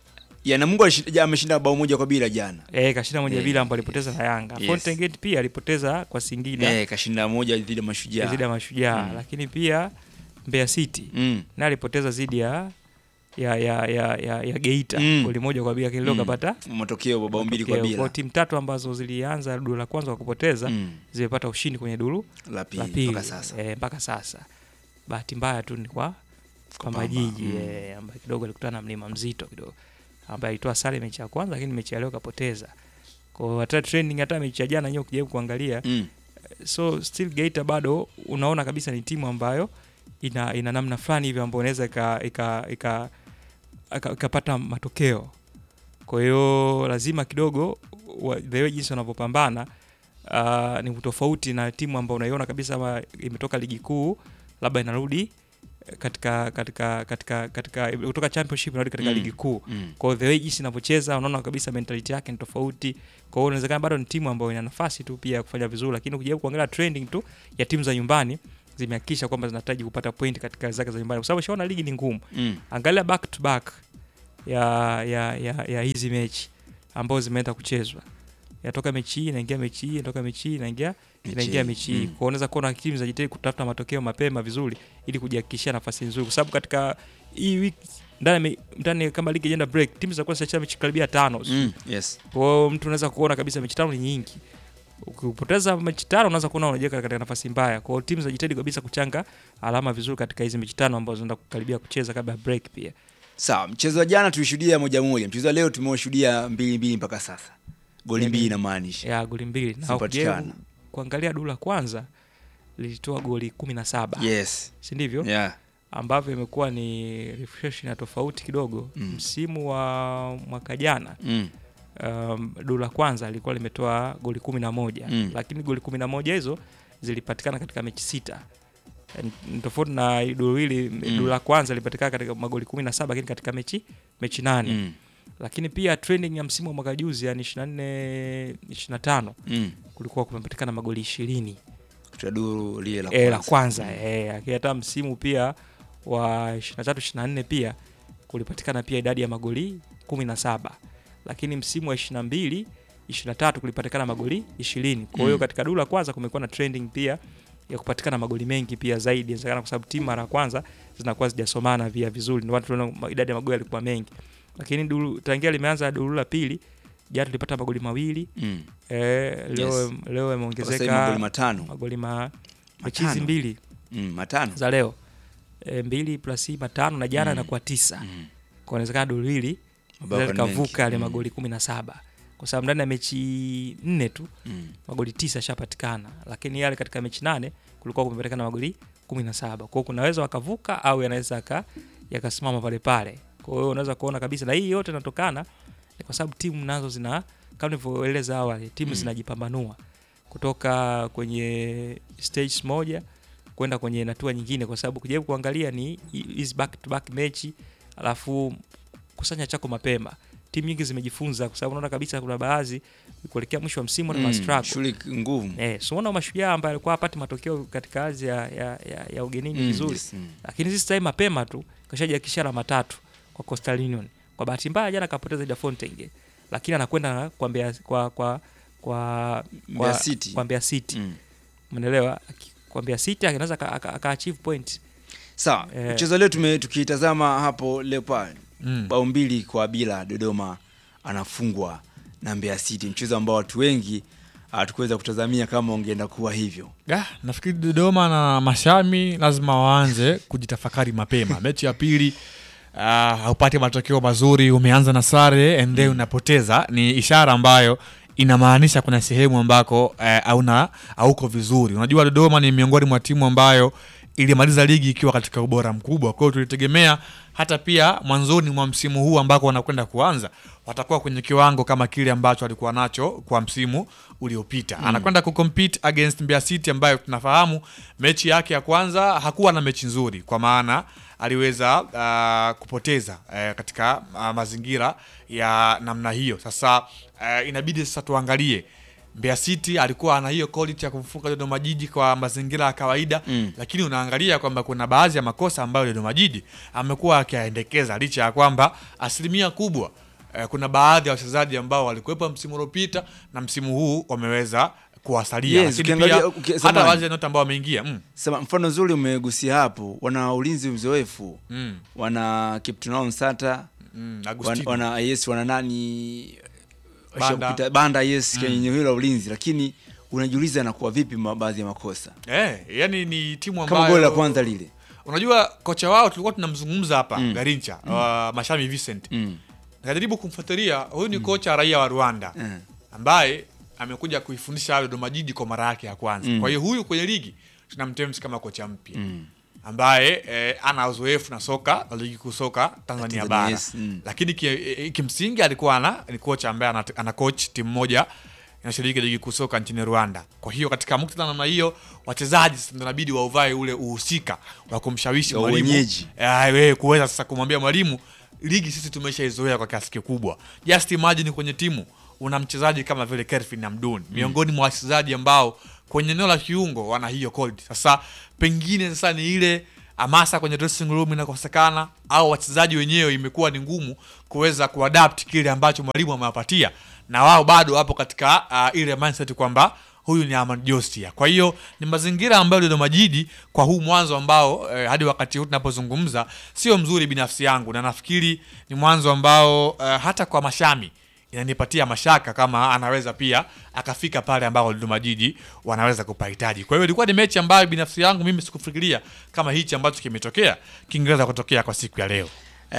ya Namungo alishinda- ja- ameshinda bao moja kwa bila jana eh, kashinda moja Eh, bila ambapo alipoteza na Yanga. yes. Fountain Gate pia alipoteza kwa Singida eh, kashinda moja dhidi ya Mashujaa dhidi ya Mashujaa, Mm. lakini pia Mbeya City Mm. na alipoteza dhidi ya ya ya ya, ya, ya Geita Mm. goli moja kwa bila, kilio Mm. kapata matokeo bao mbili kwa matokeo. bila Kwa timu tatu ambazo zilianza duru la kwanza kwa kupoteza Mm. zimepata ushindi kwenye duru La pili, mpaka sasa. Eh, mpaka sasa. Bahati mbaya tu ni kwa kwa Pamba, Majiji mm. eh, ambaye kidogo alikutana na mlima mzito kidogo ambaye alitoa sare mechi ya kwanza, lakini mechi ya leo kapoteza. Kwa hiyo hata trending, hata mechi ya jana yenyewe ukijaribu kuangalia Mm. so still Geita bado unaona kabisa ni timu ambayo ina, ina namna fulani hivi ambayo inaweza ika- ika- ika- ika- ikapata matokeo. Kwa hiyo lazima kidogo wa- the way jinsi wanavyopambana uh, ni tofauti na timu ambayo unaiona kabisa kama imetoka ligi kuu labda inarudi katika katika katika katika kutoka championship inarudi katika Mm. ligi kuu. Mm. Kwa hiyo the way jinsi inavyocheza unaona kabisa mentality yake ni tofauti. Kwa hiyo inawezekana bado ni timu ambayo ina nafasi tu pia ya kufanya vizuri, lakini ukijaribu kuangalia trending tu ya timu za nyumbani zimehakikisha kwamba zinahitaji kupata point katika zake za nyumbani, kwa sababu shaona ligi ni ngumu. Mm. Angalia back to back ya ya ya, ya hizi mechi ambazo zimeenda kuchezwa, yatoka mechi hii inaingia mechi hii, inatoka mechi hii inaingia inaingia hii, mechi hii. mm. Kwa hiyo unaweza kuona timu zinajitahidi kutafuta matokeo mapema vizuri, ili kujihakikishia nafasi nzuri, kwa sababu katika hii wiki ndani ya me- ndani kama ligi ijaenda break, timu zitakuwa zinacheza mechi karibia tano. Mm, yes. Kwa hiyo mtu unaweza kuona kabisa mechi tano ni nyingi. Ukipoteza mechi tano unaweza kuona unajiweka katika nafasi mbaya. Kwa hiyo timu zinajitahidi kabisa kuchanga alama vizuri katika hizi mechi tano ambazo zinaenda kukaribia kucheza kabla ya break pia. Sawa, mchezo wa jana tulishuhudia moja moja, mchezo wa leo tumeshuhudia mbili mbili mpaka sasa, goli mbili inamaanisha ya goli mbili na Zimepatikana. ukijaribu kuangalia duru la kwanza lilitoa goli kumi na saba Yes. si ndivyo? Yeah. ambavyo imekuwa ni refresh na tofauti kidogo Mm. msimu wa mwaka jana Mm. um, duru la kwanza lilikuwa limetoa goli kumi na moja Mm. lakini goli kumi na moja hizo zilipatikana katika mechi sita Ni tofauti na duru hili Mm. duru la kwanza lilipatikana katika magoli kumi na saba lakini katika mechi mechi nane Mm. lakini pia trending ya msimu wa mwaka juzi yani 24 25 Mm. kulikuwa kumepatikana magoli ishirini Katika duru lile la eh, la kwanza. kwanza eh, lakini hata msimu pia wa 23 24 pia kulipatikana pia idadi ya magoli 17 lakini msimu wa 22 23 kulipatikana magoli 20 kwa hiyo Mm. katika duru la kwanza kumekuwa na trending pia ya kupatikana magoli mengi pia zaidi inawezekana kwa sababu timu mara ya kwanza zinakuwa zijasomana pia vizuri ndio maana tunaona ma- idadi ya magoli yalikuwa mengi lakini duru tangia limeanza duru la pili jana tulipata magoli mawili Mm. eh, leo Yes. leo Sasa hivi yameongezeka magoli matano. magoli ma mechi Matano. hizi mbili Mm, matano. za leo e, mbili plus hii matano na jana Mm. inakuwa tisa kwa inawezekana duru hili Mabao linaweza ni mengi. likavuka yale Mm. magoli kumi na saba kwa sababu ndani ya mechi nne tu Mm. magoli tisa yashapatikana lakini yale katika mechi nane kulikuwa kumepatikana magoli kumi na saba kwao kunaweza wakavuka au yanaweza yaka- yakasimama pale pale kwa hiyo unaweza kuona kabisa na hii yote inatokana ni kwa sababu timu nazo zina kama nilivyoeleza awali timu Mm. zinajipambanua kutoka kwenye stage moja kwenda kwenye hatua nyingine kwa sababu kujaribu kuangalia ni hizi back to back mechi alafu kusanya chako mapema timu nyingi zimejifunza kwa sababu unaona kabisa kuna baadhi kuelekea mwisho wa msimu na Mm, mm, shughuli ngumu. eh, so unaona mashujaa ambaye alikuwa hapati matokeo katika ardhi ya, ya, ya, ya ugenini Mm, vizuri yes, mm. lakini sisi time mapema tu kashajiakisha alama tatu kwa Coastal Union kwa bahati mbaya jana kapoteza ida Fountain lakini anakwenda kwa Mbeya kwa kwa kwa Mbeya kwa, City. kwa Mbeya City Mm. umeelewa Aki- kwa Mbeya City anaweza aka- aka aka achieve point Sawa, Eh. mchezo leo tume tukitazama hapo Leopard Mm. bao mbili kwa bila, Dodoma anafungwa na Mbeya City, mchezo ambao watu wengi hatukuweza kutazamia kama ungeenda kuwa hivyo. Ah, nafikiri Dodoma na Mashami lazima waanze kujitafakari mapema. Mechi ya pili uh, haupati matokeo mazuri, umeanza na sare and then unapoteza, ni ishara ambayo inamaanisha kuna sehemu ambako eh, hauna hauko vizuri. Unajua Dodoma ni miongoni mwa timu ambayo ilimaliza ligi ikiwa katika ubora mkubwa. Kwa hiyo tulitegemea hata pia mwanzoni mwa msimu huu ambako wanakwenda kuanza watakuwa kwenye kiwango kama kile ambacho alikuwa nacho kwa msimu uliopita. Mm. Anakwenda kucompete against Mbeya City ambayo tunafahamu mechi yake ya kwanza hakuwa na mechi nzuri, kwa maana aliweza uh, kupoteza uh, katika uh, mazingira ya namna hiyo. Sasa uh, inabidi sasa tuangalie Mbeya City alikuwa ana hiyo quality ya kumfunga Dodoma Jiji kwa mazingira ya kawaida Mm. lakini unaangalia kwamba kuna baadhi ya makosa ambayo Dodoma Jiji amekuwa akiyaendekeza licha ya kwamba asilimia kubwa eh, kuna baadhi ya wachezaji ambao walikuwepo msimu uliopita na msimu huu wameweza kuwasalia Yes, lakini ukiangalia- pia uki- hata samahani. wale nyota ambao wameingia mm. Sema mfano nzuri umegusia hapo, wana ulinzi mzoefu Mm. wana Kiptunao Msata Mm, wana, Agustino. wana yes wana nani Banda. Washapita- banda yes Mm. kwenye eneo hilo la ulinzi, lakini unajiuliza anakuwa vipi ma- baadhi ya makosa Eh, yani ni timu kama ambayo goli la kwanza lile Unajua kocha wao tulikuwa tunamzungumza hapa Mm. Garincha Mm. wa Mashami Vincent. Mm. Najaribu kumfuatilia, huyu ni kocha raia wa Rwanda Mm. ambaye amekuja kuifundisha Dodoma Jiji kwa mara yake ya kwanza. Mm. Kwa hiyo huyu kwenye ligi tunamtemsi kama kocha mpya Mm. ambaye eh, ana uzoefu na soka la ligi kuu soka Tanzania Tanzania, bara yes, mm. lakini ki, eh, kimsingi alikuwa ana ni kocha ambaye ana, ana coach timu moja inashiriki ligi kuu soka nchini Rwanda. Kwa hiyo katika muktadha namna hiyo, wachezaji sasa ndio inabidi wauvae ule uhusika wa kumshawishi Wa mwalimu wenyeji. eh, wewe kuweza sasa kumwambia mwalimu, ligi sisi tumeshaizoea kwa kiasi kikubwa. Just imagine kwenye timu una mchezaji kama vile Kelvin Hamdun miongoni mwa wachezaji ambao kwenye eneo la kiungo wana hiyo quality. Sasa pengine sasa ni ile hamasa kwenye dressing room inakosekana, au wachezaji wenyewe imekuwa ni ngumu kuweza kuadapt kile ambacho mwalimu amewapatia, na wao bado wapo katika uh, ile mindset kwamba huyu ni Ahmad Jostia. Kwa hiyo ni mazingira ambayo Dodoma Jiji kwa huu mwanzo ambao eh, hadi wakati huu tunapozungumza sio mzuri binafsi yangu, na nafikiri ni mwanzo ambao eh, hata kwa Mashami inanipatia mashaka kama anaweza pia akafika pale ambao Dodoma Jiji wanaweza kupahitaji. Kwa hiyo ilikuwa ni mechi ambayo binafsi yangu mimi sikufikiria kama hichi ambacho kimetokea kingeweza kutokea kwa siku ya leo.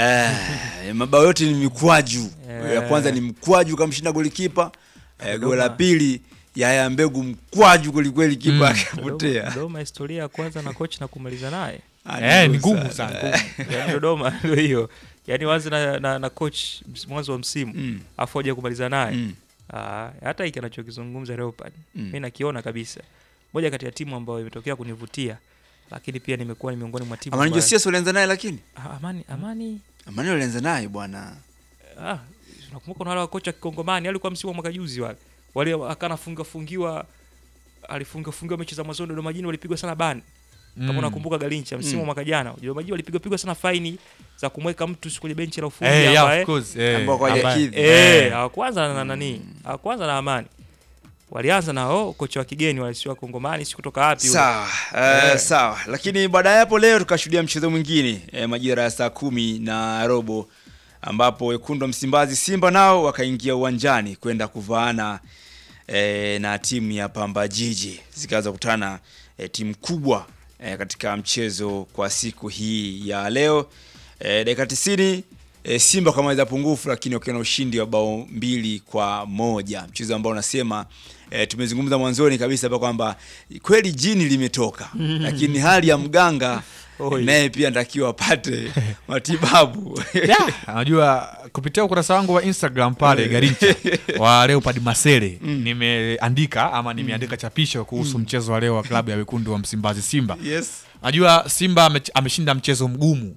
Eh, mabao yote ni mikwaju. Eh. Ya kwanza ni mkwaju kamshinda golikipa. Eh, Dodoma. goli la pili Yaya Mbegu mkwaju kweli kweli kipa Dodoma- akapotea. Dodoma historia ya kwanza na coach na kumaliza naye Ah, ni Eh, ni ngumu ngumu sana. Yaani Dodoma ndio hiyo. Yaani waanze na, na, na coach ms- mwanzo wa msimu Mm. afu aje kumaliza naye. Mm. Ah, hata hiki anachokizungumza Leopard Mm. mimi nakiona kabisa. Moja kati ya timu ambayo imetokea kunivutia lakini pia nimekuwa ni miongoni mwa timu Amani ambayo- Josias ulianza naye lakini? Ah, Amani Amani Amani ulianza naye bwana. ah, nakumbuka kuna wale wakocha kikongomani alikuwa msimu wa mwaka juzi wale. Wale akana funga fungiwa alifunga fungiwa mechi za mwanzo Dodoma Jiji walipigwa sana bani. Kama Mm. unakumbuka Galincha msimu wa Mm. mwaka jana, Dodoma Jiji walipigwa pigwa sana faini za kumweka mtu kwenye benchi la ufundi Eh, yeah, ambaye- of course, eh, Ambao kwa ambaye- hajakidhi. Eh, Eh. hawakwanza na nani? Hawakwanza na Amani. Walianza na oh, kocha wa kigeni wale sio Kongomani, si kutoka wapi huyo. Sawa, eh, Eh. sawa. Lakini baada ya hapo leo tukashuhudia mchezo mwingine eh, majira ya saa kumi na robo ambapo wekundu wa Msimbazi Simba nao wakaingia uwanjani kwenda kuvaana eh, na timu ya Pamba Jiji zikaanza kukutana eh, timu kubwa eh, katika mchezo kwa siku hii ya leo eh, dakika 90 eh, Simba kamaliza pungufu, lakini wakiwa na ushindi wa bao mbili kwa moja, mchezo ambao unasema eh, tumezungumza mwanzoni kabisa hapa kwamba kweli jini limetoka, lakini hali ya mganga Oi. naye pia anatakiwa apate matibabu Unajua kupitia ukurasa wangu wa Instagram pale Garincha wa Leopard Masere nimeandika ama nimeandika chapisho kuhusu Mm. mchezo wa leo wa klabu ya wekundu wa Msimbazi Simba. Yes. Najua Simba ame- ameshinda mchezo mgumu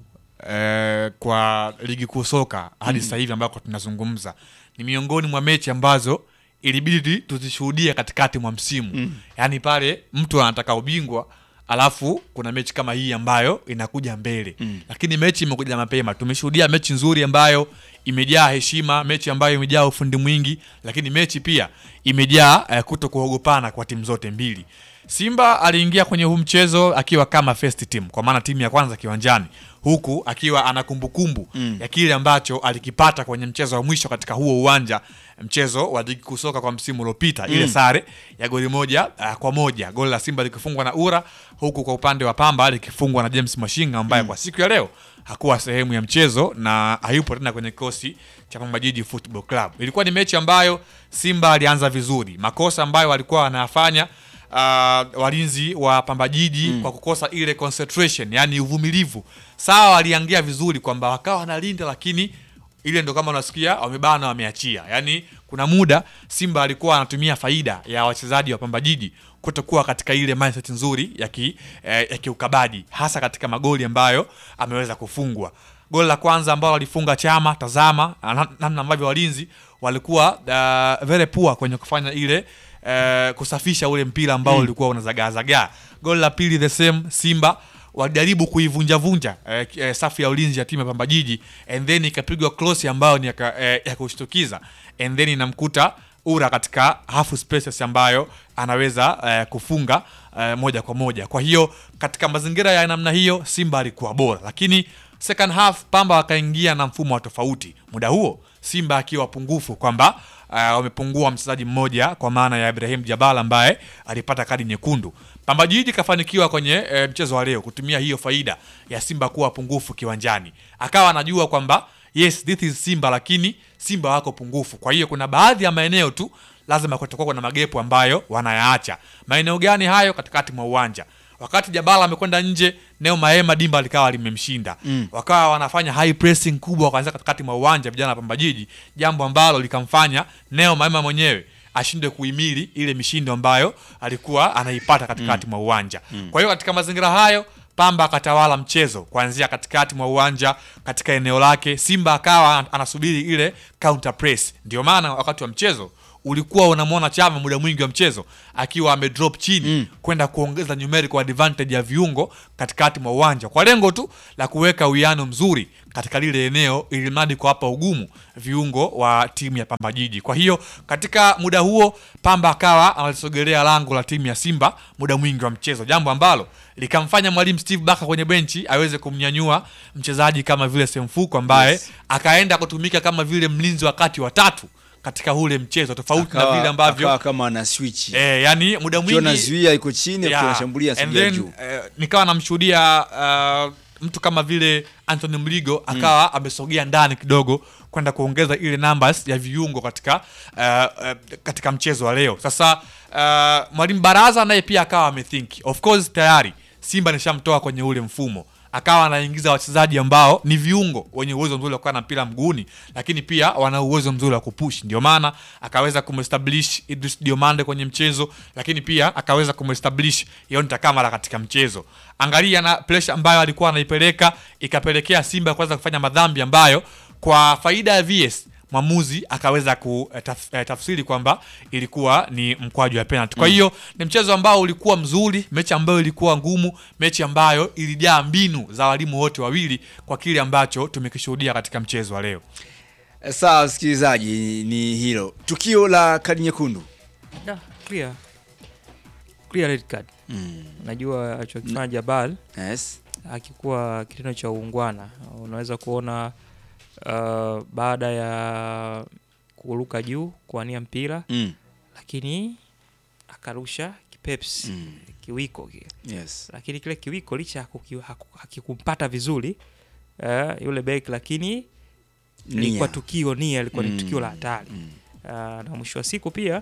eh, kwa ligi kuu soka hadi Mm. sasa hivi ambako tunazungumza. Ni miongoni mwa mechi ambazo ilibidi tuzishuhudie katikati mwa msimu. Mm. Yaani pale mtu anataka ubingwa alafu kuna mechi kama hii ambayo inakuja mbele Mm. lakini mechi imekuja mapema. Tumeshuhudia mechi nzuri ambayo imejaa heshima, mechi ambayo imejaa ufundi mwingi, lakini mechi pia imejaa eh, kuto kuogopana kwa timu zote mbili. Simba aliingia kwenye huu mchezo akiwa kama first team, kwa maana timu ya kwanza kiwanjani, huku akiwa ana kumbukumbu Mm. ya kile ambacho alikipata kwenye mchezo wa mwisho katika huo uwanja, mchezo wa ligi kuu soka kwa msimu uliopita, ile Mm. sare ya goli moja uh, kwa moja, goli la Simba likifungwa na Ura, huku kwa upande wa Pamba likifungwa na James Mashinga ambaye kwa siku ya leo hakuwa sehemu ya mchezo na hayupo tena kwenye kikosi cha Pamba Jiji Football Club. Ilikuwa ni mechi ambayo Simba alianza vizuri, makosa ambayo walikuwa wanayafanya uh, walinzi wa Pamba Jiji Mm. kwa kukosa ile concentration, yani uvumilivu. Sawa, waliangia vizuri kwamba wakawa wanalinda, lakini ile ndo kama unasikia wamebana, wameachia. Yani kuna muda Simba alikuwa anatumia faida ya wachezaji wa Pamba Jiji kutokuwa katika ile mindset nzuri ya ki, eh, ya kiukabaji hasa katika magoli ambayo ameweza kufungwa. Goli la kwanza ambalo walifunga Chama, tazama na- namna ambavyo walinzi walikuwa uh, very poor kwenye kufanya ile eh, kusafisha ule mpira ambao Mm. ulikuwa unazagaazagaa. Goli la pili the same, Simba walijaribu kuivunjavunja eh, eh, safu ya ulinzi ya timu ya Pamba Jiji and then ikapigwa cross ambayo ni ya, ka- eh, ya kushtukiza and then inamkuta Ura katika half spaces ambayo anaweza eh, kufunga eh, moja kwa moja. Kwa hiyo katika mazingira ya namna hiyo Simba alikuwa bora, lakini second half Pamba wakaingia na mfumo wa tofauti. Muda huo Simba akiwa pungufu kwamba uh, wamepungua mchezaji mmoja kwa maana ya Ibrahim Jabal ambaye alipata kadi nyekundu. Pamba Jiji kafanikiwa kwenye e, mchezo wa leo kutumia hiyo faida ya Simba kuwa pungufu kiwanjani, akawa anajua kwamba yes this is Simba, lakini Simba wako pungufu. Kwa hiyo kuna baadhi ya maeneo tu lazima kutakuwa kuna magepu ambayo wanayaacha. Maeneo gani hayo? Katikati mwa uwanja wakati Jabala amekwenda nje, Neo Maema dimba likawa limemshinda Mm. wakawa wanafanya high pressing kubwa kwanza katikati mwa uwanja vijana wa Pamba Jiji, jambo ambalo likamfanya Neo Maema mwenyewe ashindwe kuhimili ile mishindo ambayo alikuwa anaipata katikati Mm. mwa uwanja. Mm. Kwa hiyo katika mazingira hayo Pamba akatawala mchezo kuanzia katikati mwa uwanja katika eneo lake, Simba akawa anasubiri ile counter press. Ndio maana wakati wa mchezo ulikuwa unamwona Chama muda mwingi wa mchezo akiwa amedrop chini kwenda kuongeza numerical advantage ya viungo katikati mwa uwanja kwa lengo tu la kuweka uwiano mzuri katika lile eneo ili mradi kuwapa ugumu viungo wa timu ya Pamba Jiji. Kwa hiyo katika muda huo Pamba akawa analisogelea lango la timu ya Simba muda mwingi wa mchezo, jambo ambalo likamfanya mwalimu Steve Barker kwenye benchi aweze kumnyanyua mchezaji kama vile Semfuko ambaye Yes. akaenda kutumika kama vile mlinzi wa kati wa tatu katika ule mchezo tofauti na Akawa- vile ambavyo akawa kama ana switch eh, yani muda Ukiwa mwingi unazuia iko chini, ukiwa Yeah. unashambulia And asogea then, juu. eh, nikawa namshuhudia uh, mtu kama vile Anthony Mligo akawa amesogea ndani kidogo kwenda kuongeza ile numbers ya viungo katika uh, uh, katika mchezo wa leo. Sasa uh, mwalimu Baraza naye pia akawa amethink. Of course tayari Simba nishamtoa kwenye ule mfumo akawa anaingiza wachezaji ambao ni viungo wenye uwezo mzuri wa kuwa na mpira mguuni, lakini pia wana uwezo mzuri wa kupush. Ndio maana akaweza kumestablish Idris Diomande kwenye mchezo, lakini pia akaweza kumestablish Yonta Kamara katika mchezo. Angalia na pressure ambayo alikuwa anaipeleka, ikapelekea Simba kuweza kufanya madhambi ambayo kwa faida ya VS mwamuzi akaweza kutafsiri kwamba ilikuwa ni mkwaju wa penalty. Kwa Mm. hiyo ni mchezo ambao ulikuwa mzuri, mechi ambayo ilikuwa ngumu, mechi ambayo ilijaa mbinu za walimu wote wawili kwa kile ambacho tumekishuhudia katika mchezo wa leo. Sawa, msikilizaji, ni hilo tukio la kadi nyekundu. Da, clear. Clear red card. Najua alichokifanya Jabal yes. akikuwa kitendo cha uungwana. Unaweza kuona uh, baada ya kuruka juu kuania mpira Mm. lakini akarusha kipeps kiwiko kile Yes. lakini kile kiwiko licha ya kuki- haku- hakikumpata vizuri uh, yule bek lakini ilikuwa Nia. tukio nia ilikuwa Mm, ni tukio la hatari uh, na mwisho wa siku pia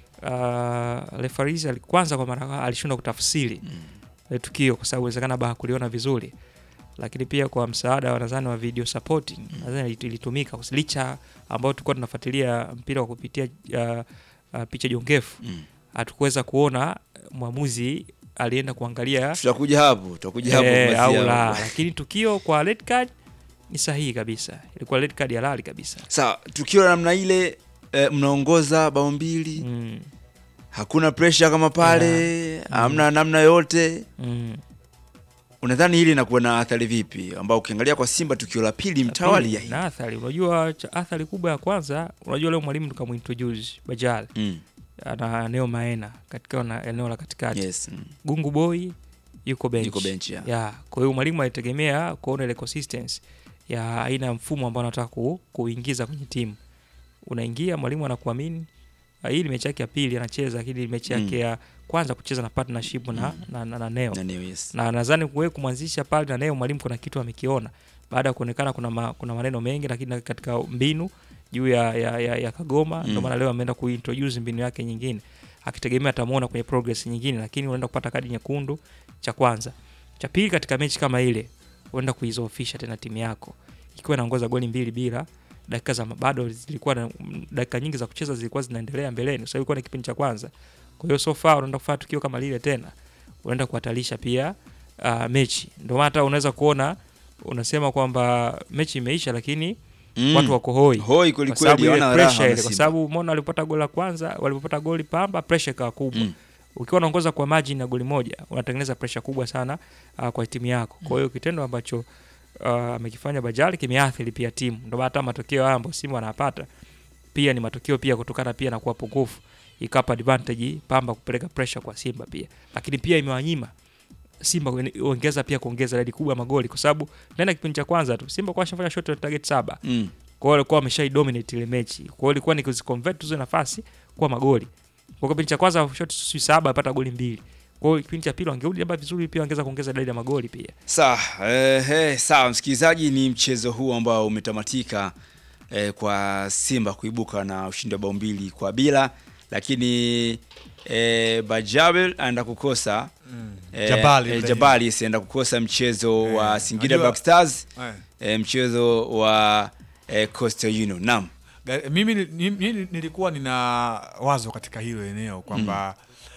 uh, referees ali- kwanza kwa mara alishindwa kutafsiri ile tukio kwa sababu inawezekana labda hakuliona vizuri lakini pia kwa msaada wa nadhani wa video supporting nadhani ili- ilitumika kwa sababu licha ambao tulikuwa tunafuatilia mpira kwa kupitia uh, uh, picha jongefu hatukuweza kuona mwamuzi alienda kuangalia Tutakuja hapo, tutakuja hapo eh, kumalizia au hapo. la lakini tukio kwa red card ni sahihi kabisa ilikuwa red card halali kabisa Sawa, tukio la namna ile eh, mnaongoza bao mbili hakuna pressure kama pale hamna namna yote mm. unadhani hili inakuwa na athari vipi ambao ukiangalia kwa Simba tukio la pili mtawalia hii na athari unajua cha- athari kubwa ya kwanza unajua leo mwalimu tukamuintroduce Bajal Mm. ana Neo Maena katika na eneo la katikati Yes, mm. Gungu Boy yuko bench, Yuko bench, yeah. yeah. Kwa hiyo mwalimu alitegemea kuona ile consistency ya aina ya mfumo ambao anataka ku, kuingiza kwenye timu. Unaingia mwalimu anakuamini. Ah, Hii ni mechi yake ya pili anacheza, lakini ni mechi yake Mm. ya kwanza kucheza na partnership na, na, na, na Neo. Na Neo, yes. Na nadhani kuwe kumwanzisha pale na Neo mwalimu kuna kitu amekiona baada ya kuonekana kuna, ma, kuna maneno mengi lakini katika mbinu juu ya, ya, ya, ya Kagoma ndio Mm. maana leo ameenda kuintroduce mbinu yake nyingine akitegemea atamuona kwenye progress nyingine, lakini unaenda kupata kadi nyekundu cha kwanza. Cha pili, katika mechi kama ile unaenda kuizofisha tena timu yako ikiwa inaongoza goli mbili bila dakika za bado zilikuwa na dakika nyingi za kucheza zilikuwa zinaendelea mbeleni, kwa sababu ilikuwa ni kipindi cha kwanza. Kwa hiyo so far unaenda kufanya tukio kama lile tena, unaenda kuhatarisha pia uh, mechi. Ndio maana hata unaweza kuona unasema kwamba mechi imeisha, lakini Mm. watu wako hoi Hoi kweli Kwa sababu kweli, ile hawana raha pressure ile, wana kwa Simba. sababu umeona walipata goli la kwanza walipopata goli Pamba pressure ikawa kubwa Mm. ukiwa unaongoza kwa margin ya goli moja unatengeneza pressure kubwa sana uh, kwa timu yako kwa hiyo kitendo ambacho uh, amekifanya Bajali kimeathiri pia timu ndio maana hata matokeo haya ambayo Simba wanapata pia ni matokeo pia kutokana pia na kuwa pungufu ikapa advantage Pamba kupeleka pressure kwa Simba pia lakini pia imewanyima Simba kuen- ongeza pia kuongeza idadi kubwa ya magoli kwa sababu ndani ya kipindi cha kwanza tu Simba kwa shafanya shot on target saba Mm. kwa hiyo walikuwa wameshai dominate ile mechi kwa hiyo ilikuwa ni kuziconvert hizo nafasi kuwa magoli kwa kipindi cha kwanza shot si saba apata goli mbili kwa hiyo kipindi cha pili wangerudi labda vizuri pia wangeza kuongeza idadi ya magoli pia Sawa, eh, eh, sawa msikilizaji, ni mchezo huu ambao umetamatika eh, kwa Simba kuibuka na ushindi wa bao mbili kwa bila, lakini eh, Bajabel anaenda kukosa Mm. eh, Jabali eh, Ibrahim. Jabali yes, anaenda kukosa mchezo wa Singida unajua- Black Stars Eh. eh, mchezo wa eh, Coastal Union. Naam. Ga- mimi ni- ni- ni- nilikuwa nina wazo katika hilo eneo kwamba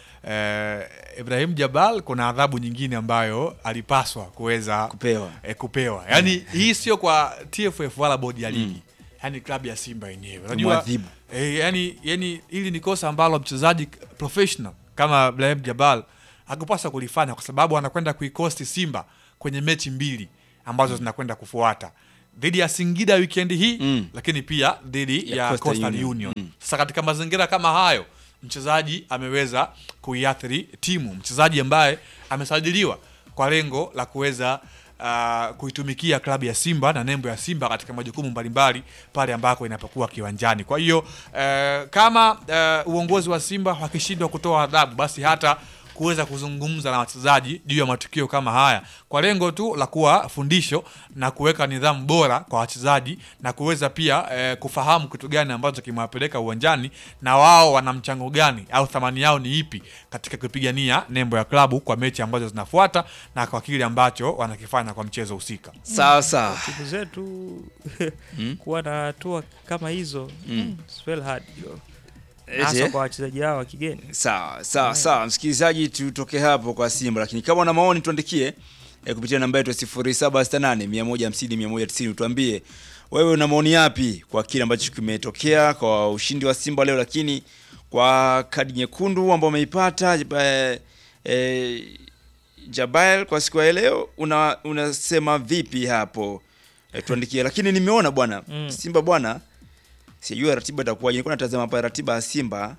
eh, Ibrahim Jabal kuna adhabu nyingine ambayo alipaswa kuweza kupewa, eh, kupewa. Yaani hii sio kwa TFF wala bodi ya ligi yaani klabu ya Simba yenyewe unajua Mwadhibu. eh, yani, yani hili ni kosa ambalo mchezaji professional kama Ibrahim Jabal hakupaswa kulifanya kwa sababu anakwenda kuikosti Simba kwenye mechi mbili ambazo zinakwenda kufuata dhidi ya Singida weekend hii lakini pia dhidi Ya ya, Coastal Coastal Union. Union. Sasa katika mazingira kama hayo mchezaji ameweza kuiathiri timu, mchezaji ambaye amesajiliwa kwa lengo la kuweza uh, kuitumikia klabu ya Simba na nembo ya Simba katika majukumu mbalimbali pale ambako inapokuwa kiwanjani. Kwa hiyo uh, kama uh, uongozi wa Simba wakishindwa kutoa adhabu, basi hata kuweza kuzungumza na wachezaji juu ya matukio kama haya kwa lengo tu la kuwa fundisho na kuweka nidhamu bora kwa wachezaji na kuweza pia eh, kufahamu kitu gani ambacho kimewapeleka uwanjani na wao wana mchango gani au thamani yao ni ipi katika kupigania nembo ya klabu kwa mechi ambazo zinafuata na kwa kile ambacho wanakifanya kwa mchezo husika. Sawa sawa. timu zetu kuwa na hatua kama hizo Mm. it's very hard yo. Eti, hasa eh? kwa wachezaji hao wa kigeni Sawa sawa sawa, msikilizaji, tutoke hapo kwa Simba, lakini kama una maoni tuandikie eh, kupitia namba yetu ya 0768 150 190. Tuambie wewe una maoni yapi kwa kile ambacho kimetokea kwa ushindi wa Simba leo, lakini kwa kadi nyekundu ambao umeipata eh, eh, Jabael kwa siku ya leo una unasema vipi hapo? Eh, tuandikie, lakini nimeona bwana Mm. Simba bwana sijui ratiba itakuwaje. Nilikuwa natazama hapa ratiba ya Simba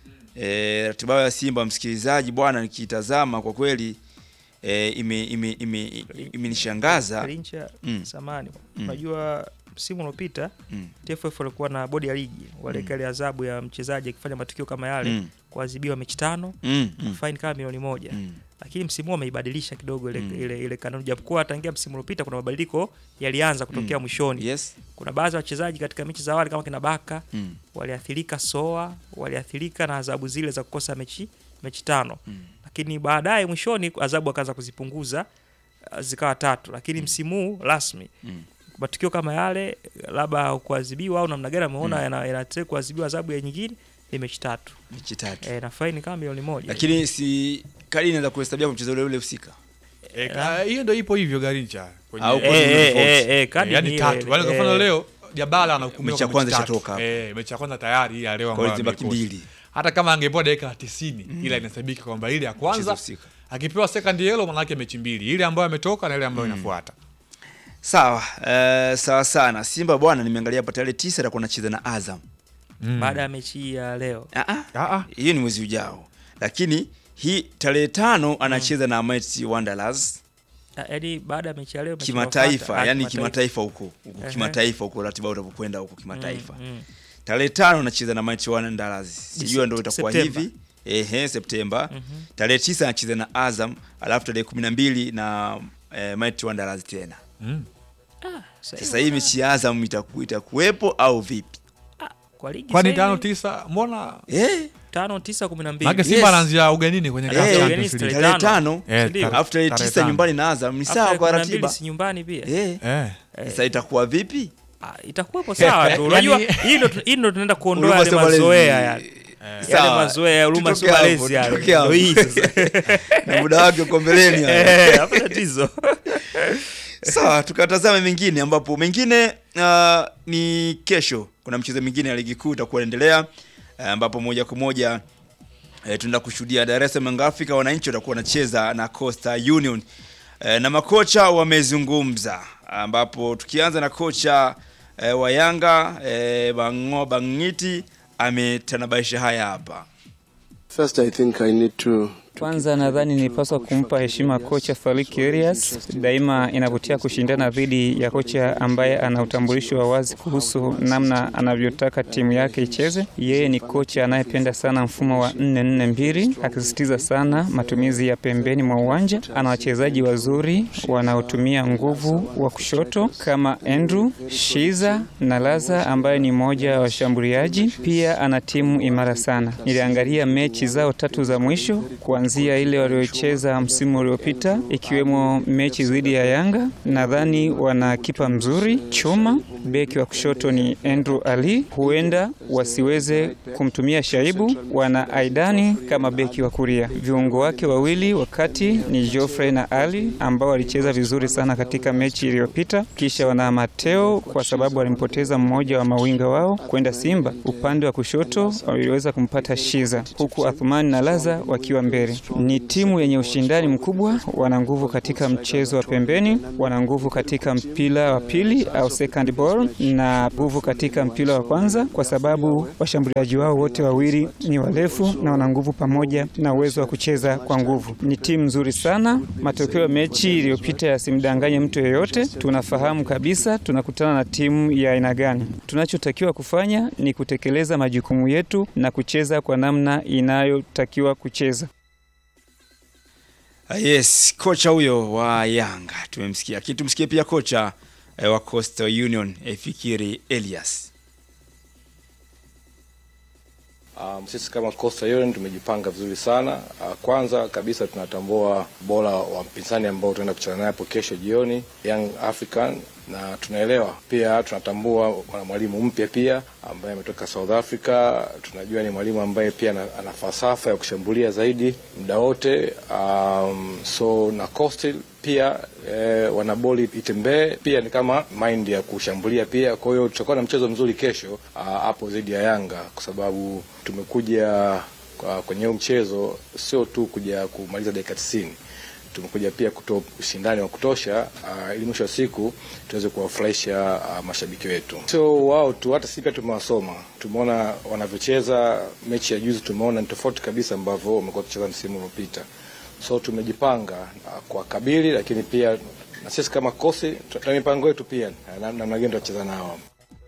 e, ratiba yao ya Simba msikilizaji bwana, nikitazama kwa kweli e, ime ime ime imenishangaza Karincha Mm. samani Mm. unajua msimu uliopita Mm. TFF walikuwa na bodi ya ligi waliweka ile adhabu ya mchezaji akifanya matukio kama yale Mm. kuadhibiwa mechi tano Mm, na mm. fine kama milioni moja lakini msimu huu wameibadilisha kidogo ile, ile, ile kanuni japokuwa tangia msimu uliopita kuna mabadiliko yalianza kutokea Mm. mwishoni yes. kuna baadhi ya wachezaji katika mechi za awali kama kina Baka Mm. waliathirika soa waliathirika na adhabu zile za kukosa mechi mechi tano lakini baadaye mwishoni adhabu akaanza kuzipunguza uh, zikawa tatu lakini msimu huu rasmi Mm. matukio kama yale labda kuadhibiwa au namna gani ameona Mm. yana yana kuadhibiwa adhabu ya nyingine ni mechi tatu mechi tatu e, na faini kama milioni moja lakini si kadi inaweza kuhesabia kwa mchezo ule ule husika Eh, ka- hiyo ndio ipo hivyo Garincha kwenye Au Eh, kwa eh, nini eh, tofauti? eh, eh, kadi ni ni ile- tatu. Yaani kwa mfano eh, leo Jabala anahukumiwa mechi ya kwa kwanza mechi tatu. ishatoka. Eh, mechi ya kwanza tayari ya leo Kwa hiyo ambayo zimebaki ameikosa. mbili. Hata kama angepewa dakika 90 ila inahesabika kwamba ile ya Mchezo kwanza husika. akipewa second yellow maana yake mechi mbili, ile ambayo ametoka na ile ambayo inafuata. sawa eh, sawa sana Simba bwana nimeangalia hapa tarehe 9 atakuwa anacheza na Azam baada ya mechi hii ya leo hiyo ni mwezi ujao lakini hii tarehe tano anacheza na Mighty Wanderers Ah, yaani baada ya mechi ya leo mechi kimataifa inayofuata, ah, yani kimataifa huko huko Ehe. kimataifa huko ratiba utapokwenda huko kimataifa Mm, mm. tarehe tano anacheza na Mighty Wanderers sijua ndio itakuwa Septemba. hivi ehe Septemba Mhm. tarehe tisa anacheza na Azam alafu tarehe kumi na mbili na eh, Mighty Wanderers tena Mm. sasa hii mechi ya Azam itaku, itakuwepo au vipi kwa ligi Kwani sasa tano hivi- tisa mbona eh tano tisa kumi na mbili Maana Simba anaanzia ugenini kwenye Eh, CAF ugenini Champions League. tarehe tano Eh, Ndio. tarehe- alafu tarehe tarehe tisa tano. nyumbani na Azam ni Alafu sawa tarehe kwa kumi na mbili ratiba si nyumbani pia eh Eh. sasa itakuwa vipi Ah, itakuwepo sawa tu unajua Yaani- hii ndo hii ndo tunaenda kuondoa yale Huruma sio mazoea malezi. yale Sawa. yale mazoea huruma Tutoke sio hapo, malezi yale tutoke hapo. ndo hii sasa na muda wake uko mbeleni hapo. Eh, hapa tatizo Sawa, tukatazame mengine ambapo mengine uh, ni kesho. Kuna mchezo mwingine ya ligi kuu itakuwa inaendelea uh, ambapo moja kwa moja eh, tunaenda kushuhudia Dar es Salaam Young Africa wananchi watakuwa wanacheza na Coastal Union eh, na makocha wamezungumza, ambapo tukianza na kocha eh, wa Yanga eh, Bango Bangiti ametanabaisha haya hapa. First, I think I need to Kwanza nadhani nilipaswa kumpa heshima kocha Falik Elias. Daima inavutia kushindana dhidi ya kocha ambaye ana utambulisho wa wazi kuhusu namna anavyotaka timu yake icheze. Yeye ni kocha anayependa sana mfumo wa 4-4-2 akisisitiza sana matumizi ya pembeni mwa uwanja. Ana wachezaji wazuri wanaotumia nguvu wa kushoto kama Andrew Shiza na Laza ambaye ni mmoja wa washambuliaji. Pia ana timu imara sana. Niliangalia mechi zao tatu za mwisho kuanzia ile waliocheza msimu uliopita ikiwemo mechi dhidi ya Yanga. Nadhani wana kipa mzuri Chuma, beki wa kushoto ni Andrew Ali, huenda wasiweze kumtumia Shaibu. Wana Aidani kama beki wa kulia. Viungo wake wawili wakati ni Geoffrey na Ali ambao walicheza vizuri sana katika mechi iliyopita. Kisha wana Mateo kwa sababu walimpoteza mmoja wa mawinga wao kwenda Simba. Upande wa kushoto waliweza kumpata Shiza, huku Athumani na Laza wakiwa mbele. Ni timu yenye ushindani mkubwa, wana nguvu katika mchezo wa pembeni, wana nguvu katika mpira wa pili au second ball, na nguvu katika mpira wa kwanza, kwa sababu washambuliaji wao wote wawili ni warefu na wana nguvu pamoja na uwezo wa kucheza kwa nguvu. Ni timu nzuri sana. Matokeo ya mechi iliyopita yasimdanganye mtu yeyote. Tunafahamu kabisa tunakutana na timu ya aina gani. Tunachotakiwa kufanya ni kutekeleza majukumu yetu na kucheza kwa namna inayotakiwa kucheza. Ah, Yes, kocha huyo wa Yanga tumemsikia, lakini tumsikie pia kocha eh, wa Coastal Union eh, Fikiri Elias. Um, sisi kama Coastal Union tumejipanga vizuri sana. Uh, kwanza kabisa tunatambua bora wa mpinzani ambao tunaenda kucheza naye hapo kesho jioni, Young African, na tunaelewa pia, tunatambua wana mwalimu mpya pia ambaye ametoka South Africa. Tunajua ni mwalimu ambaye pia ana, ana falsafa ya kushambulia zaidi muda wote. Um, so na Coastal pia eh, wana boli itembee pia ni kama mind ya kushambulia pia. Kwa hiyo tutakuwa na mchezo mzuri kesho ah, hapo dhidi ya Yanga kwa sababu tumekuja kwa- kwenye huu mchezo sio tu kuja kumaliza dakika 90 tumekuja pia kutoa ushindani wa kutosha uh, ili mwisho wa siku tuweze kuwafurahisha uh, mashabiki wetu. Sio wao tu, hata sisi pia tumewasoma, tumeona wanavyocheza. Mechi ya juzi tumeona ni tofauti kabisa ambavyo wamekuwa wakicheza msimu uliopita, so tumejipanga uh, kwa kabili, lakini pia na sisi kama kosi tuna mipango yetu pia na- na- namna gani tutacheza nao.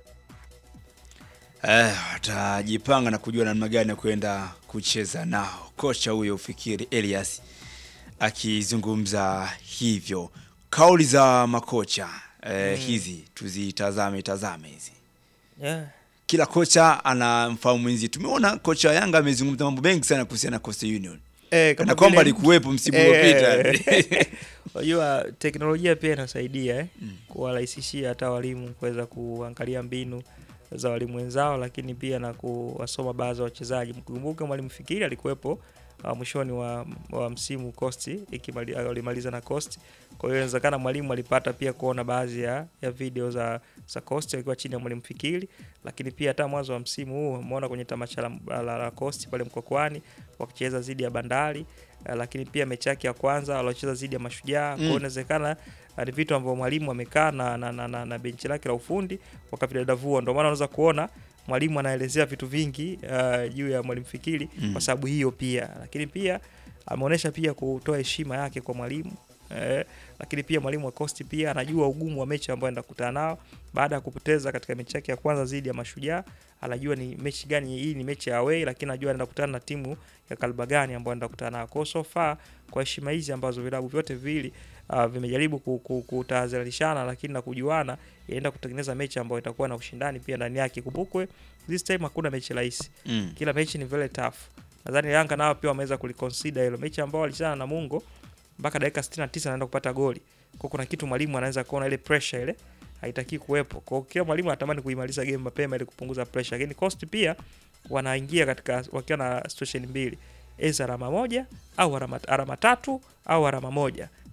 Eh, watajipanga na kujua namna gani ya kwenda kucheza nao. Kocha huyo Fikiri Elias akizungumza hivyo. Kauli za makocha eh, Mm. hizi tuzitazame tazame hizi. Yeah. Kila kocha ana mfahamu mwenzie. Tumeona kocha wa Yanga amezungumza mambo mengi sana kuhusiana na Coastal Union. Eh, Kana kwamba vile- alikuwepo msimu Eh, uliopita. Unajua teknolojia pia inasaidia eh, kuwarahisishia hata walimu kuweza kuangalia mbinu za walimu wenzao, lakini pia na kuwasoma baadhi ya wachezaji. Mkumbuke mwalimu Fikiri alikuwepo uh, mwishoni wa, wa msimu Coast ikimali- alimaliza na Coast. Kwa hiyo inawezekana mwalimu alipata pia kuona baadhi ya, ya video za za Coast akiwa chini ya mwalimu Fikiri, lakini pia hata mwanzo wa msimu huu umeona kwenye tamasha la, la, la Coast pale Mkokwani wakicheza dhidi ya Bandari uh, lakini pia mechi yake ya kwanza waliocheza dhidi ya Mashujaa. Kwa hiyo Mm. inawezekana uh, ni vitu ambavyo mwalimu amekaa na, na, na, na, na benchi lake la ufundi wakavidadavua. Ndio maana unaweza kuona mwalimu anaelezea vitu vingi uh, juu ya mwalimu Fikiri Mm. kwa sababu hiyo pia, lakini pia ameonyesha pia kutoa heshima yake kwa mwalimu eh, lakini pia mwalimu wa Coast pia anajua ugumu wa mechi ambayo anaenda kukutana nao baada ya kupoteza katika mechi yake ya kwanza dhidi ya Mashujaa. Anajua ni mechi gani hii, ni mechi ya away, lakini anajua anaenda kukutana na timu ya Kalba gani ambayo anaenda kukutana nayo. Kwa hiyo so far, kwa heshima hizi ambazo vilabu vyote viwili uh, vimejaribu ku- ku- kutahadharishana, lakini na kujuana, inaenda kutengeneza mechi ambayo itakuwa na ushindani pia ndani yake. Kumbukwe this time hakuna mechi rahisi Mm. kila mechi ni very tough. Nadhani Yanga nao pia wameweza kuliconsider hilo mechi ambao walicheza na Namungo mpaka dakika 69 anaenda kupata goli. Kwa hiyo kuna kitu mwalimu anaweza kuona ile pressure ile haitaki kuwepo. Kwa hiyo kila mwalimu anatamani kuimaliza game mapema ili kupunguza pressure. Lakini Coast pia wanaingia katika wakiwa na situation mbili. Eza alama moja au alama, alama tatu au alama moja.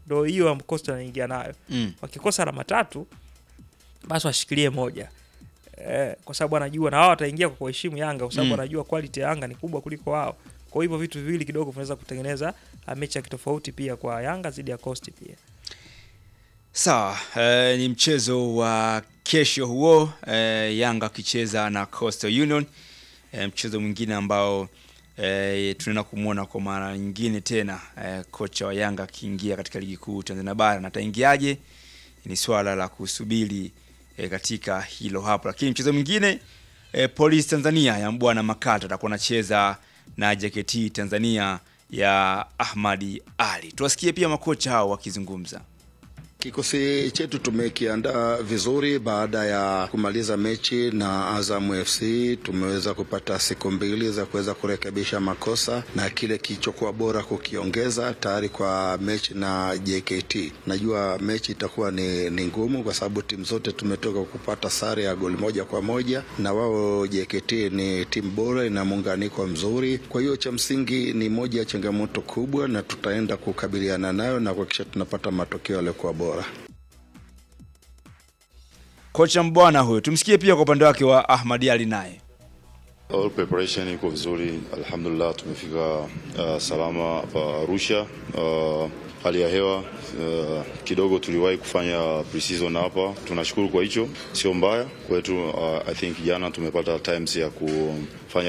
ndo hiyo Coastal anaingia nayo Mm. wakikosa alama tatu basi washikilie moja eh, kwa sababu anajua na wao wataingia kwa kuheshimu Yanga kwa sababu Mm. anajua quality ya Yanga ni kubwa kuliko wao. Kwa hivyo vitu viwili kidogo vinaweza kutengeneza uh, mechi ya kitofauti pia kwa Yanga dhidi ya Coast pia. Sawa, eh, ni mchezo wa kesho huo eh, Yanga akicheza na Coastal Union eh, mchezo mwingine ambao eh, tunaenda kumwona kwa mara nyingine tena eh, kocha wa Yanga akiingia katika ligi kuu Tanzania bara na ataingiaje ni swala la kusubiri eh, katika hilo hapo, lakini mchezo mwingine eh, Police Tanzania ya Mbwana Makata atakuwa anacheza na JKT Tanzania ya Ahmadi Ali. Tuwasikie pia makocha hao wakizungumza. Kikosi chetu tumekiandaa vizuri baada ya kumaliza mechi na Azam FC. Tumeweza kupata siku mbili za kuweza kurekebisha makosa na kile kilichokuwa bora kukiongeza tayari kwa mechi na JKT. Najua mechi itakuwa ni, ni ngumu kwa sababu timu zote tumetoka kupata sare ya goli moja kwa moja, na wao JKT ni timu bora, ina muunganiko mzuri. Kwa hiyo cha msingi ni moja ya changamoto kubwa, na tutaenda kukabiliana nayo na kuhakikisha tunapata matokeo yaliyokuwa bora. Kocha Mbwana huyo, tumsikie pia kwa upande wake wa Ahmadi Ali naye. All preparation iko vizuri, alhamdulillah. Tumefika uh, salama hapa Arusha. Uh, hali ya hewa uh, kidogo tuliwahi kufanya pre-season hapa, tunashukuru kwa hicho, sio mbaya kwetu. Uh, I think jana tumepata times ya kufanya